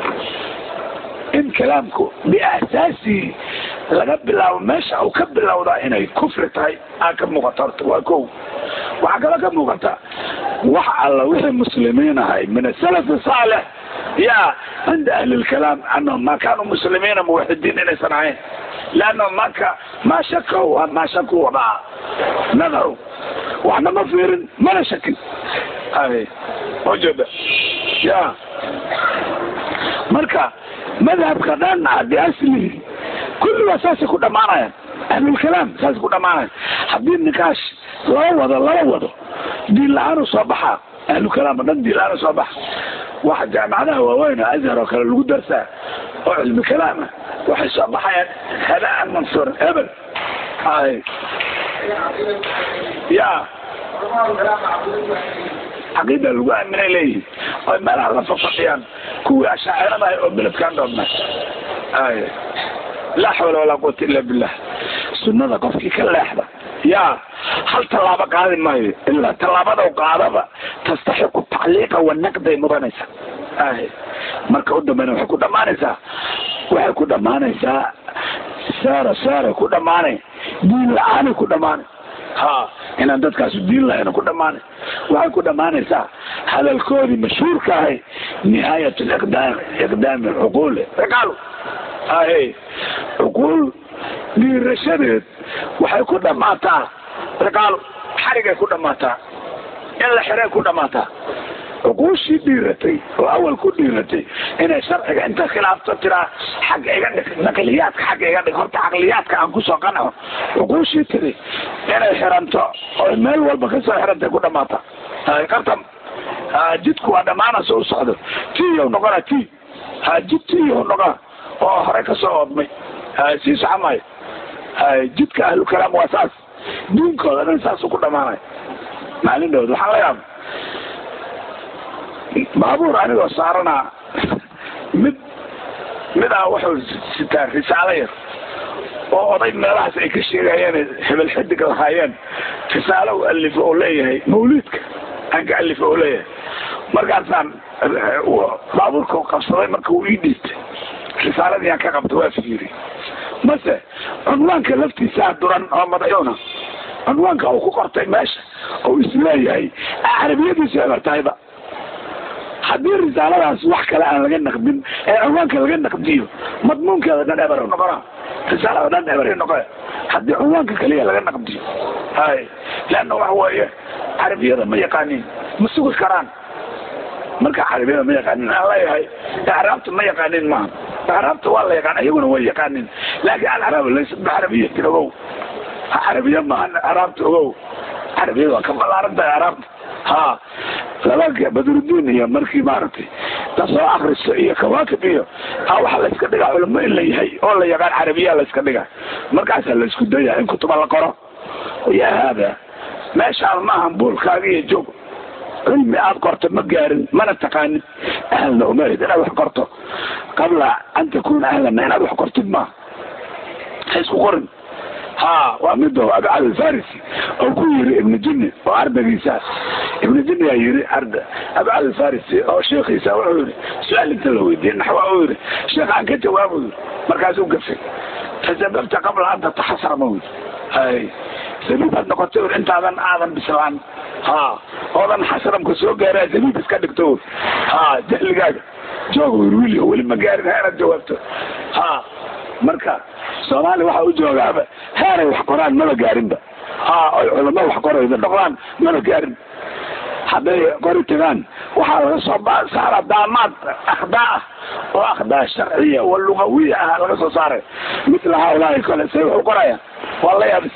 in kalaamku biasaasihi laga bilaabo meesha uu ka bilowdaa inay kufri tahay aa ka muuqata horta waa ko waxaa kaloo ka muuqata wax alla wixii muslimiin ahay min asalafi saalix ya cinda ahli lkalaam anahum ma kaanuu muslimiina muwaxidiin inaysan ahayn leannahum maka ma shako ma shaku wadaa nadaru waxna ma fiirin mana shakin ay ujeeda ya marka madhabka dhan biaslihi kulligaa saasay ku dhamaanayaan ahlulkalaam saasay ku dhamaanayan haddii nikaash lala wado lala wado diin la-aanu soo baxaa ahlukalaam o dhan diin la-aanu soo baxa waxa jaamacadaha waaweyn oo azhar oo kale lagu darsaa oo cilmi kalaama waxay soo baxayaan hadaan mansuuran ebel ay ya caqiida lagu aaminay leeyihin oy meelaha la fafadhiyaan kuwii ashaacirada ah oo beledkaan dhoobna ay laa xawla walaa quwata illa billah sunnada qofkii ka leexda ya hal tallaabo qaadi maayo ilaa tallaabada qaadaba tastaxiqu tacliiqa wanaqday mudanaysa ay marka u dambeyna waxay ku dhamaanaysaa waxay ku dhamaanaysaa saara saara ku dhamaanay diin la-aanay ku dhamaanay ha inaan dadkaasu diin lahayna ku dhamaanay waxay ku dhamaanaysaa hadalkoodii mashhuurka ahay nihaayat liqdaam iqdaami cuquuli ciqaalu ahe cuquul dhiirashadeed waxay ku dhamaataa ciqaalu xarigay ku dhamaataa in la xiray ku dhamaataa cuquushii dhiiratay oo awal ku dhiiratay inay sharciga inta khilaafto tiraa xagga iga dhig naqliyaadka xagga iga dhig horta caqliyaadka aan kusoo qanaco cuquushii tiri inay xiranto oo meel walba kasoo xirantay ku dhamaata qabtam jidku waa dhamaanayso u socdo tiyow noqona ti jid tiyow noqona oo hore kasoo oodmay sii soco maayo jidka ahlukalaam waa saas diinkooda dhan saasu ku dhamaanaya maalin dhowd waxaan la yaaba baabuur anigoo saaranaa mid mid ah wuxuu sitaa risaalo yar oo oday meelahaas ay ka sheegayeen hebel xidig lahaayeen risaalo u alifo oo leeyahay mawliidka aan ka alifo oo leeyahay markaasaan baabuurka qabsaday marka uu ii dhiibtay risaaladii aan ka qabta waa fiiri mase cunwaanka laftiisaa duran oo madaxuuna cunwaanka uu ku qortay meesha oo isleeyahay carabiyadiisu eber tahayba haddii risaaladaas wax kale aan laga naqdin ee cunwaanka laga naqdiyo madmuunkeeda dhan eber noqona risaalada dhan eber noqo haddii cunwaanka kaliya laga naqdiyo hay leanna waxa weeye carabiyada ma yaqaanin ma sugi karaan marka carabiyada ma yaqaanin aan leeyahay acraabta ma yaqaanin maaha acraabta waa la yaqaan iyaguna way yaqaanin laakiin alcaraab laysat bixarabiyatin ogow carabiya maaha acraabta ogow carabiyada waa ka ballaaran tahay acraabta ha laba badrudiin iyo markii maaragtay lasoo akristo iyo kawaakib iyo ha waxa layska dhigaa culamo in la yahay oo la yaqaan carabiya layska dhigaa markaasaa laisku daya in kutuba la qoro yaa haada meeshaan maaha buulkaaga iyo joog cilmi aad qorto ma gaarin mana taqaanin ahlna umarid inaad wax qorto qabla an takuna ahlanna inaad wax qortid maaha ha isku qorin ha waa mido abcad alfarisi oo ku yiri ibnu jinni oo ardaygiisa ibnu jinni yaa yiri arda abcad alfarisi oo sheekhiisa wuxuu yiri su-aal inta la weydiiyey naxwa uu yiri sheekh aan ka jawaabo yiri markaasuu gafay tasababta qabla an tataxasara ma yiri hay zabiib aad noqotay ur intaadan aadan bislaan ha oodan xasramka soo gaara zabiib iska dhigto ur ha jahligaaga jooga ur wili weli ma gaarin heeraad jawaabto ha marka soomaaliya waxa u joogaaba heeray wax qoraan maba gaarinba ha oy culamo wax qorayda noqdaan maba gaarin hadday qori tagaan waxaa laga soo saara daamaad akhdaa ah oo akhdaa sharciya wa lugawiya ah laga soo saaray mitla haulaai kale say wax u qoraya waa la yaabis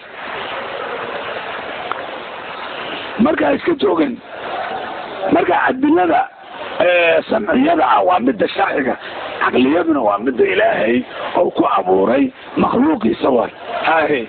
markaa iska joogen marka adilada samciyada ah waa midda sharciga caqliyaduna waa midda ilaahay oo ku abuuray makhluuqiisa war hahe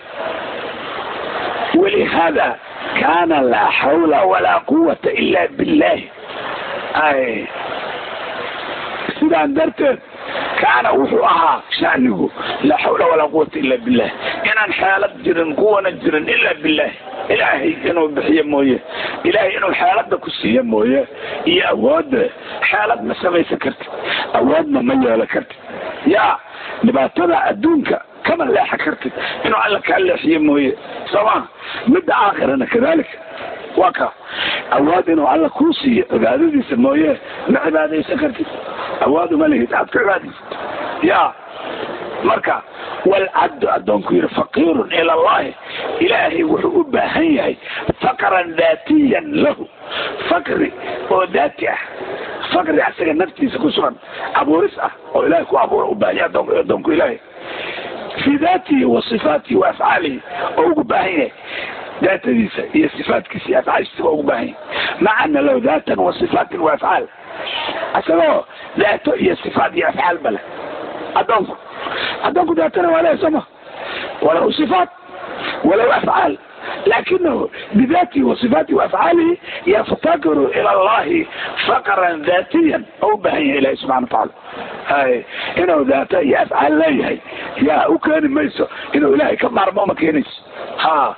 walihada kana laa xawla walaa quwata ila billahi hahe sidaan darteed kaana wuxuu ahaa shanigu laa xawla walaa quwata ila billah inaan xeelad jirin kuwana jirin ila billahi ilaahay inuu bixiyo mooye ilaahay inuu xeelada ku siiyo mooye iyo awoodda xeelad ma samaysan kartid awoodna ma yeelo kartid yaa dhibaatada adduunka kama leexan kartid inuu alla kaa leexiyo mooye sooma midda aakhirana kadalika waa ka awood inuu alla kuu siiyo cibaadadiisa mooye ma cibaadaysan kartid awood uma lihid aad ku cibaadaysid ya marka walcabdu addoonku yidhi faqiirun ila allahi ilaahay wuxuu u baahan yahay faqran daatiyan lahu fakri oo daati ah fakri asaga naftiisa ku sugan abuuris ah oo ilahay ku abuura u baahan yahay adoon addoonku ilaahay fii daatihi wa sifaatihi wa afcaalihi oo ugu baahan yahay daatadiisa iyo sifaatkiisa iyo afcaashiisa waa ugu baahan yahay maca ana lahu daatan wa sifaatin wa afcaal isagoo daato iyo sifaat iyo afcaal bale addoonku addoonku daatana waa lehay sooma walahu sifaat walahu afcaal lakinahu bidaatihi wa sifaatihi wa afcaalihi yaftakiru ila allahi faqran daatiyan oo u baahan yahay ilahi subxana watacaala hay inuu daata iyo afcaal leeyahay yaa u keeni mayso inuu ilaahay ka maarmo ma keenayso ha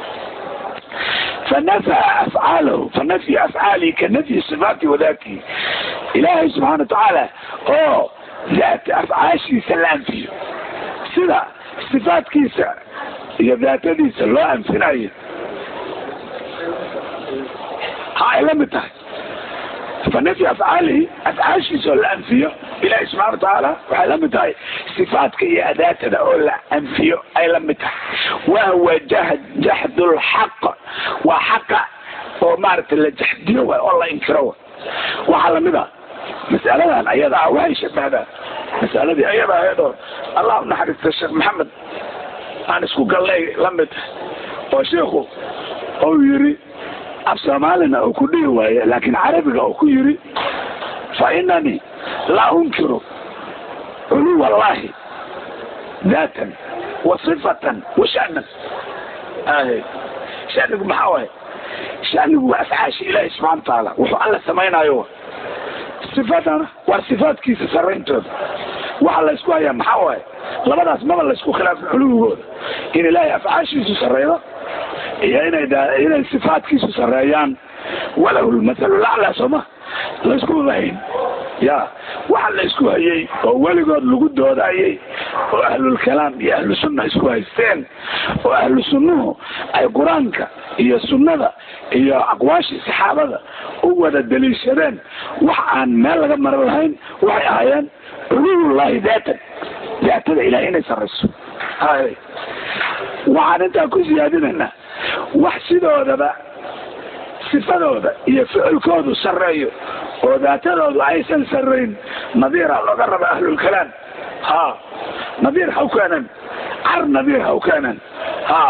فنفى أفعاله فنفي أفعاله كنفي صفاته وذاته إلهي سبحانه وتعالى أو ذات أفعاشي سلام فيه سلا صفات كيسة هي ذات دي سلام فيه هاي لم تهي فنفي أفعاله أفعاشي سلام فيه إلهي سبحانه وتعالى waxay la mid tahay صفaatka iyo adaatada oo la anfiyo ay la mid tahay wahuwa jahd jaxd lxaq waa xaqa oo maaragtay la jaxdiyo way oo la inkiro way waxaa lamid a mas'aladan ayada ah waxay shabahdaa masaladii ayada ahayd oo allah u naxariista sheekh maxamed aan isku gallay la mid tahay oo sheikhu ou yiri af soomaalina uu ku dhihi waaye laakiin carabiga uu ku yiri fa inanii laa unkiru culuw allahi daatan wa sifatan wa shanan shanigu maxaa waay shanigu waa afcaashi ilaahi subxana watacaala wuxuu alla samaynayo sifatana waa sifaatkiisa sarayntooda waxa laysku hayaa maxaa waaye labadaas maba laysku khilaafin culuwigooda in ilaahay afcaashiisu sareydo iyo inay inay sifaatkiisu sareeyaan walahu lmathalu laclaa sooma laysku lahayn ya waxa la isku hayay oo weligood lagu doodayay oo ahlulkalaam iyo ahlu sunna isku haysteen oo ahlu sunnuhu ay qur-aanka iyo sunnada iyo aqwaashii saxaabada u wada daliishadeen wax aan meel laga maran lahayn waxay ahaayeen culuwullahi daatan daatada ilahay inay sarayso hay waxaan intaa ku siyaadinaynaa wax sidoodaba sifadooda iyo ficilkoodu sarreeyo oo daatadoodu aysan sarrayn nadiira looga raba ahlulkalaam ha nadiir ha u keenan car nadiir ha u keenan ha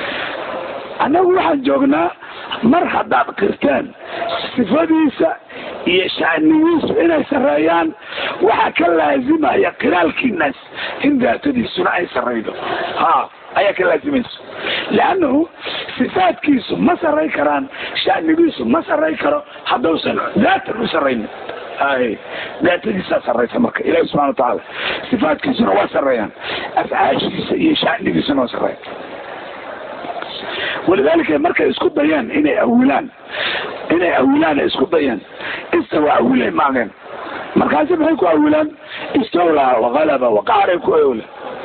annagu waxaan joognaa mar haddaad qirteen sifadiisa iyo shacnigiisu inay sarreeyaan waxaa ka laazimaya qiraalkiinaas in daatadiisuna ay sarraydo ha ayaa ka laazimayso leannahu sifaadkiisu ma sarray karaan shacnigiisu ma sarray karo haddausan daatan u sarraynin hay daatadiisaa sarraysa marka ilahi subxana watacaala sifaadkiisuna waa sarreeyaan afcaashiisa iyo shacnigiisuna waa sarreeyan walidaalika markay isku dayeen inay awilaan inay awilaan ay isku dayeen istawa awilay maageen markaasi maxay ku awilaan istawlaa wakalaba waqaaray ku awla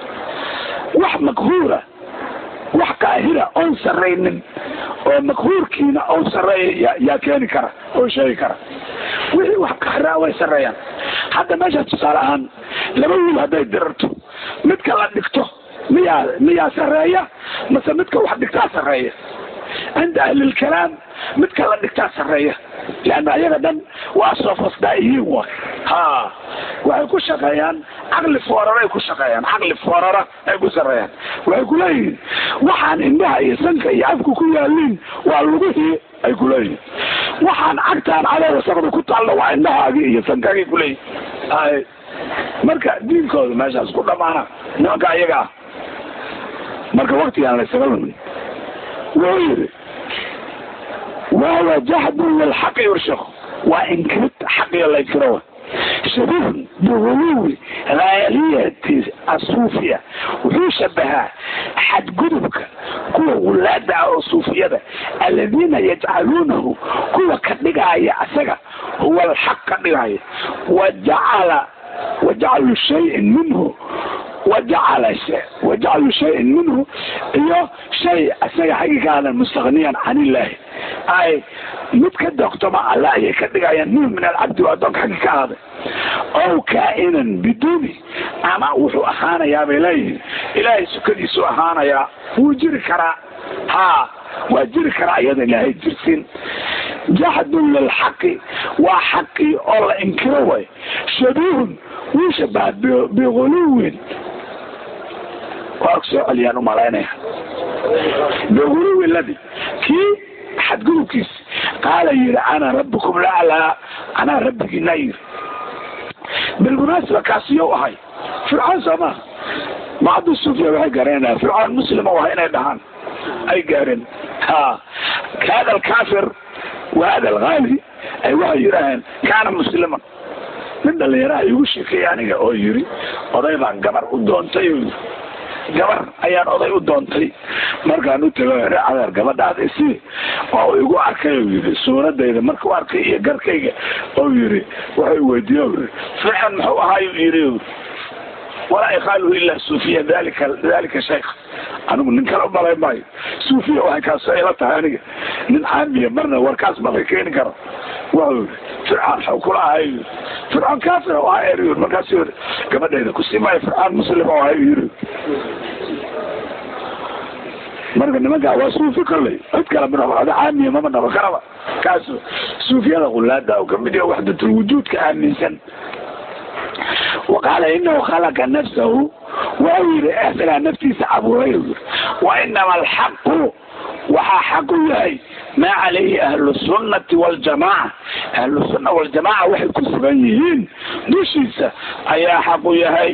wax makhuura wax kaahira oon sarraynin oo makhuurkiina oo sarreeya yaa keeni kara oo sheegi kara wixii wax kahraa way sarreeyaan hadda meesha tusaale ahaan laba wiil hadday dirarto midka la dhigto miyaa miyaa sarreeya mase midka wax dhigtaa sarreeya cinda ahlilkalaam midka la dhigtaa sarreeya leanna ayaga dhan waa soofasdaa'iyiin wa ha waxay ku shaqeeyaan caqli foorara ay ku shaqeeyaan caqli foorara ay ku sarreeyaan waxay ku leeyihiin waxaan indhaha iyo sanka iyo afku ku yaaliin waa lugihii ay ku leeyihiin waxaan cagtaan cadow wasaqda ku taallo waa indhahaagii iyo sankaagii ku leeyihin hay marka diinkooda meeshaas ku dhamaana nimanka ayaga ah marka waktigaan laysaga lumin wuxuu yidhi wahuwa jahdun lilxaqi yurshaqu waa inkirid xaqiyo laykiro shabihun biguluwi haaliyati asuufiya wuxuu shabahaa xadgudubka kuwa wulaada ah oo suufiyada aladiina yajcaluunahu kuwa ka dhigaaya asaga huwa alxaq ka dhigaya wajacala wajaclu shayin minhu wajacala wajaclu shayin minhu iyo shay isaga xagiigaadan mustaqniyan can illaahi ay mid ka doqtoma alla ayay ka dhigayaan minhu min alcabdi waa adoonka xaggi ka ahaaday ow kaa'inan biduuni ama wuxuu ahaanayaa bay leeyihiin ilaahay sukadiisu ahaanayaa wuu jiri karaa ha waa jiri karaa iyada ilaahay jirsin jaxdun lilxaqi waa xaqii oo la inkiro way shabiihun wuu shabaha biguluwin waa soo celiyaan umalaynaya biguluwi ladi kii xadgudubkiis qaala yidhi ana rabbikum laclaa anaa rabbigiinaa yidhi bilmunaasiba kaasiyo ahay fircoon soo maha bacdu suufiya waxay gaareenaa fircoon muslim u ahay inay dhahaan ay gaareen ha hada alkafir wa hada alghali ay waxay yidhaaheen kaana musliman nin dhalinyaraha igu sheekeeyey aniga oo yiri oday baan gabar u doontay oo yiri gabar ayaan oday u doontay markaan u tego adeer gabadhaada isi oo igu arkay oo yiri suuradayda markuu arkay iyo garkayga oo yiri wuxuu weydiiye o yiri fiican muxuu ahaayu yiri walaa ikaaluhu ilaa suufiya dalika dalika shaykh anigu nin kale umalay maayo suufiya waxay kaasoo ila tahay aniga nin caamiya marna warkaas malay keeni karo wuxuu yiri fircoon xaw kula ahay yiri fircoon kaafir u ahaa eri markaasu yiri gabadhayda kusii maayo fircoon muslim u ahay yiri marka nimankaa waa suufi kolley cid kale ma caamiya mama dhabo karaba kaasu suufiyada qulaada oo kamid yaha waxdatulwujuudka aaminsan waqaala inahu khalaqa nafsahu waxau yidhi isagaa naftiisa abuuray yiri wa inama alxaqu waxaa xaq u yahay maa calayhi ahlu sunnati waljamaaca ahlu sunna waljamaaca waxay ku sugan yihiin dushiisa ayaa xaq u yahay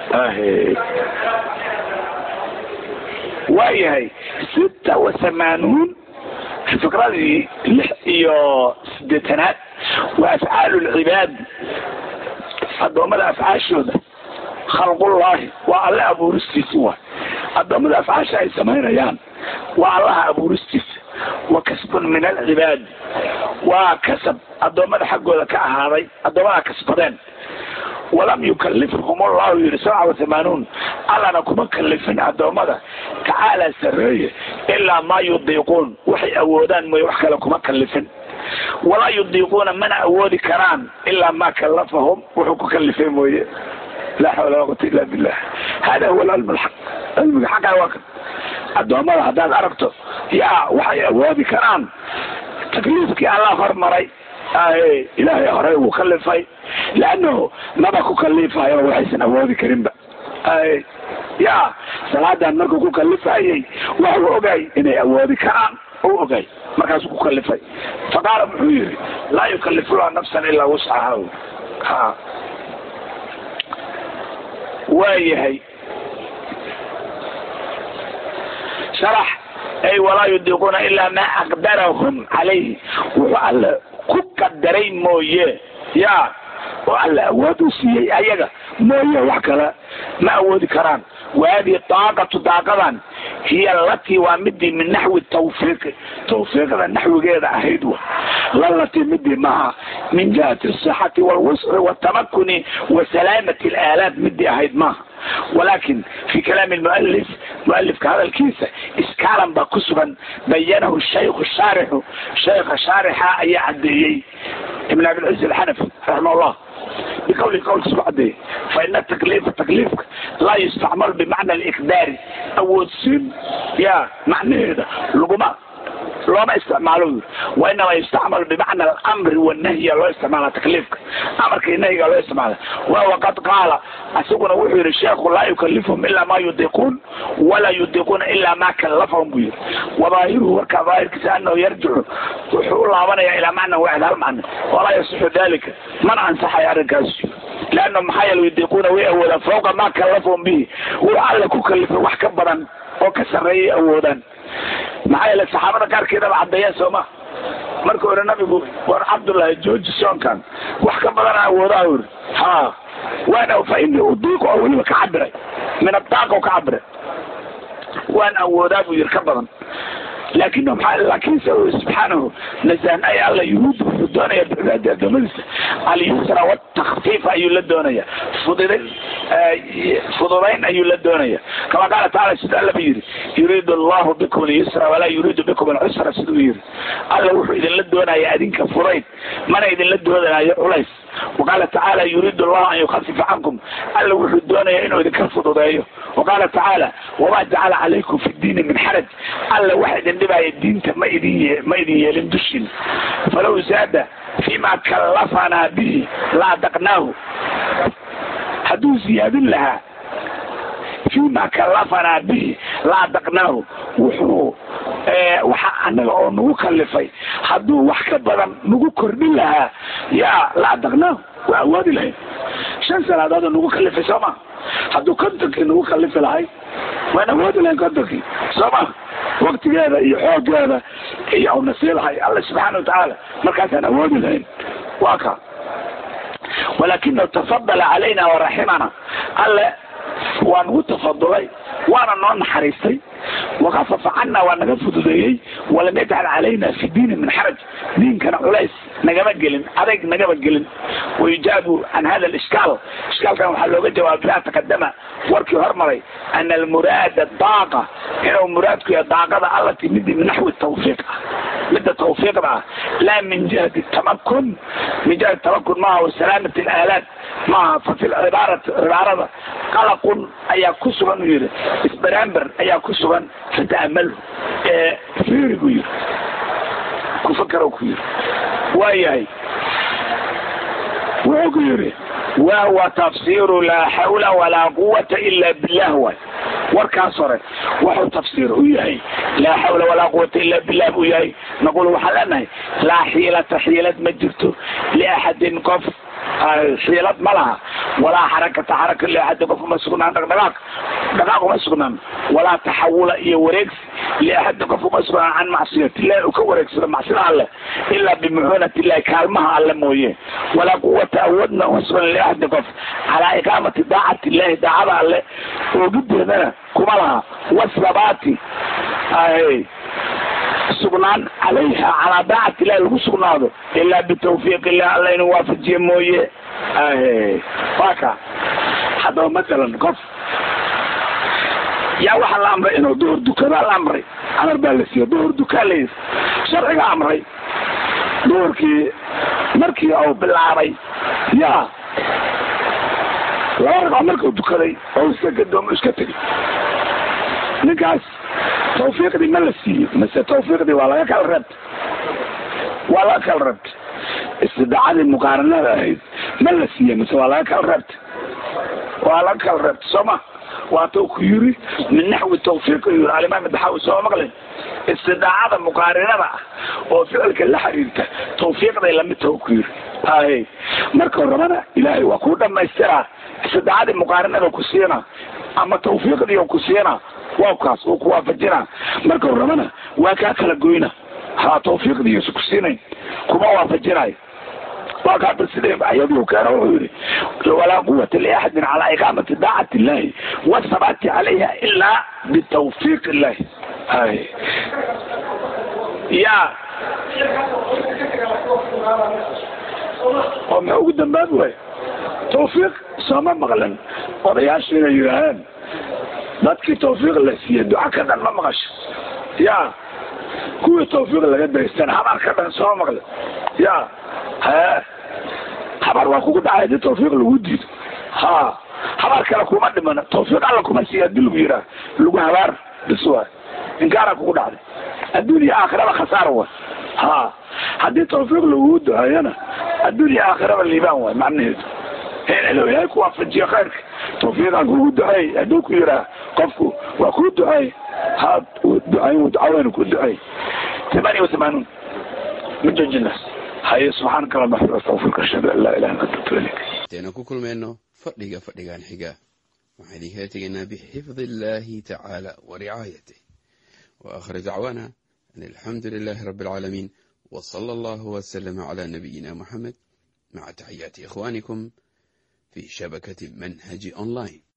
waa yahay sita wa hamaanuun fikradii lix iyo sideetanaad waa afcaalu lcibaad addoommada afcaashooda khalqullaahi waa alle abuuristiisi waay addoommada afcaasha ay samaynayaan waa allaha abuuristiisa wa kasbun min alcibaad waa kasab addoommada xaggooda ka ahaaday addoommada kasbadeen walam yukalifhum allahu yiri sabca wa hamaanuun allana kuma kalifin addoommada tacaala sareeye ilaa maa yudiiquun waxay awoodaan mooye wax kale kuma kalifin walaa yudiiquuna mana awoodi karaan ilaa maa kalafahum wuxuu ku kalifay mooye laa xawla walaa quwata illa billah hada huwa alcilm alxaq cilmiga xaqaa waa kan addoommada haddaad aragto yaa waxay awoodi karaan takliifkii allah hormaray aye ilaahay horey uu kalifay leannahu maba ku kalifayo waxaysan awoodi karinba aye ya salaadan markuu ku kalifayey waxuu ogay inay awoodi karaan u ogay markaasuu ku kalifay faqaala muxuu yihi laa yukalifullah nafsan ilaa wuscaha ha waayahay sharax ay walaa yudiiquuna ilaa maa aqdarahum calayhi wuxuu alla ku qadaray mooye ya oo alla awood u siiyey ayaga mooye wax kale ma awoodi karaan wahadihi daaqatu daaqadan hiya alatii waa midii min naxwi tawfiiqi tawfiiqda naxwigeeda ahayd wa lalatii midii maaha min jihati asixati walwusci watamakuni wa salaamati alaalaat midii ahayd maaha walakin fi kalaami lmualif mualifka hadalkiisa iskaalan baa ku sugan bayanahu shaykhu shaarixu shaykha shaarixa ayaa cadeeyey ibn abilciz alxanafi raximah llah بقول قول سبعدي فإن التكليف تكليفك لا يستعمل بمعنى الإقدار أو السن يا معنى هذا لقمة looma isticmaalo wainama yustacmal bimacna alamri wanahyi loo isticmaala takliifka amarka iyo nahyiga loo isticmaala wahuwa qad qaala isaguna wuxuu yihi sheekhu laa yukalifhum ilaa ma yudiquun walaa yudiquuna ilaa ma kalafahum buu yihi wadaahiruhu warkaa daahirkiisa anahu yarjicu wuxuu u laabanaya ilaa macna waaxid hal macna walaa yasixu dalika mana ansaxayo arrinkaas leanna maxaa yeele yudiquuna way awoodaan fawqa ma kalafahum bihi wuu alla ku kalifay wax ka badan oo ka sarreeyay awoodaan maxaa yeele saxaabada qaarkeedaba caddeeyeen sooma marka hore nabigu war cabdullahi jooji soonkan wax ka badan awoodaa uri ha waana fa ini udiiqu oo weliba ka cabiray min adaaqa ka cabiray waan awoodaa buu yiri ka badan laakin maa laakiinse subxaanahu nasahan ay alla yuhuudda wuxuu doonaya bicibaadi adoomadiisa alyusra watakfiif ayuu la doonaya fudidayn fududayn ayuu la doonaya kama qaala taala sida allaba yidhi yuriidu allahu bikum alyusra walaa yuriidu bikum alcusra siduu yidhi alla wuxuu idinla doonaya adinka fudayd mana idinla doonayo culays waqaala tacaala yuriidu allahu an yukafifa cankum alla wuxuu doonaya inuu idinka fududeeyo waqaala tacaala wamaa jacala calaykum fi diini min xaraj alla waxa idin dhibaya diinta ma idin ma idin yeelin dushin falow zaada fima kallafanaa bihi la adaqnaahu hadduu ziyaadin lahaa fima kallafanaa bihi la adaqnaahu wuxuu waxa anaga oo nagu kalifay hadduu wax ka badan nagu kordhin lahaa ya la adaqnaahu waa awoodi lahayd shan salaadood nagu kalifay soo ma hadduu kontonkii nagu kalifi lahay waan awoodi lahayn kontonkii soo ma waktigeeda iyo xoogeeda iyo una sii lahay alla subxaana watacaala markaasaan awoodi lahayn waa ka walakinahu tafadala calayna waraximana alle waa nagu tafadulay waana noo naxariistay wakafafa cana waa naga fududeeyey walam yajcal calayna fi diini min xaraj diinkana culays nagama gelin adayg nagama gelin wayujaabu can hada lishkaal ishkaalkan waxaa looga jawaaba bimaa taqadama warkii hormaray ana almuraada daaqa inuu muraadku yahay daaqada allati midii min naxwi tawfiiq ah midda tawfiiqda ah laa min jihati tamakun min jihati tamakun maaha wasalaamati alaalaat maaha fa fi cibaarati cibaarada qalaqun ayaa ku sugan u yihi isbaraamber ayaa ku sugan fata'amalhu ee fiiri buu yihi ku fakaro ku yihi waayahay wuxuu ku yihi wahuwa tafsiru laa xawla walaa quwata ila billah waay warkaas hore wuxuu tafsiir u yahay laa xawla walaa quwata ila billah buu yahay naqul waxaan leenahay laa xiilata xiilad ma jirto liaxadin qof xiilad ma laha walaa xarakata xaraka liaxadin qof uma sugnaan dhaqdhaqaaq dhaqaaq uma sugnaan walaa taxawula iyo wareegsi liaxadin qof uma sugnaan can macsiyati illahi uu ka wareegsado macsida alleh ilaa bimucuunati illahi kaalmaha alle mooye walaa quwata awoodna uma sugan liaxadin qof calaa iqaamati daacati illahi daacada alleh oogideedana kuma laha wasabaati sugnaan calayha calaa daacati illahi lagu sugnaado ilaa bitawfiiq illah alla inuu waafajiye mooye waa ka haddaba masalan qof yaa waxaa la amray inuu duhur dukadaa la amray amar baa la siiye duhur dukaa la yiri sharciga amray duhurkii markii uu bilaabay ya laba ragcoo markuu dukaday oo iska gadoomo iska tegay ninkaas tawfiiqdii ma la siiyey mase tawfiiqdii waa laga kala reebtay waa laga kala reebtay istidaacadii muqaaranada ahayd ma la siiye mise waa laga kala reebta waa laga kala reebta sooma waatuu ku yiri min naxwi tawfiiq yiri alimaam daxawi soo maqlin istidaacada muqaarinada ah oo ficilka la xiriirta tawfiiqday lamid taho ku yiri hay marka rabana ilaahay waa ku dhamaystiraa istidaacadii muqaarinada ku siina ama tawfiiqdii ku siina waa kaas uu ku waafajina marka rabana waa kaa kala goyna ha tawfiiqdii ku siinayn kuma waafajinayo waa kaata sida ayaduu keeno wuxuu yihi walaa quwata liaxadin calaa iqaamati daacati illahi wasabaati calayha ilaa bitawfiiq illahi hay ya oo ma ugu dambaabi waay tawfiiq sooma maqlan odayaashu inay yidhaaheen dadkii tawfiiq la siiye duca ka dhan ma maqasho ya kuwii tawfiiq laga daystana habaar ka dhan sooma maqlan ya he habaar waa kugu dhacay hadii tawfiiq lagu diido ha habaar kale kuma dhimana tawfiiq alla kuma siiya hadii lagu yiraa lagu habaar bis waay inkaara kugu dhacday adduun iyo aakhiraba khasaara waay ha haddii tawfiiq lagu duceeyana adduun iyo aakhiraba liibaan waay macnaheedu ilo ilaahay ku waafajiyo khayrka tawfiiqaan kugu duceey hadduu ku yiraa qofku waa kuu duceey ha ducayn ducaweynu ku duceey ثمانية وثمانون من جوج الناس هاي سبحانك اللهم وبحمدك استغفرك اشهد ان لا اله الا انت اتوب اليك intaynu ku kulmayno fadhiga fadhigan xiga waxaan idinkaga tegaynaa bixifdi illaahi tacaala wa ricaayatih wa aakhir dacwaana an alxamdu lilaahi rabbi alcaalamiin wa sala allahu wasalama calaa nabiyina muxamed maca taxiyaati ikhwaanikum fi shabakati manhaji online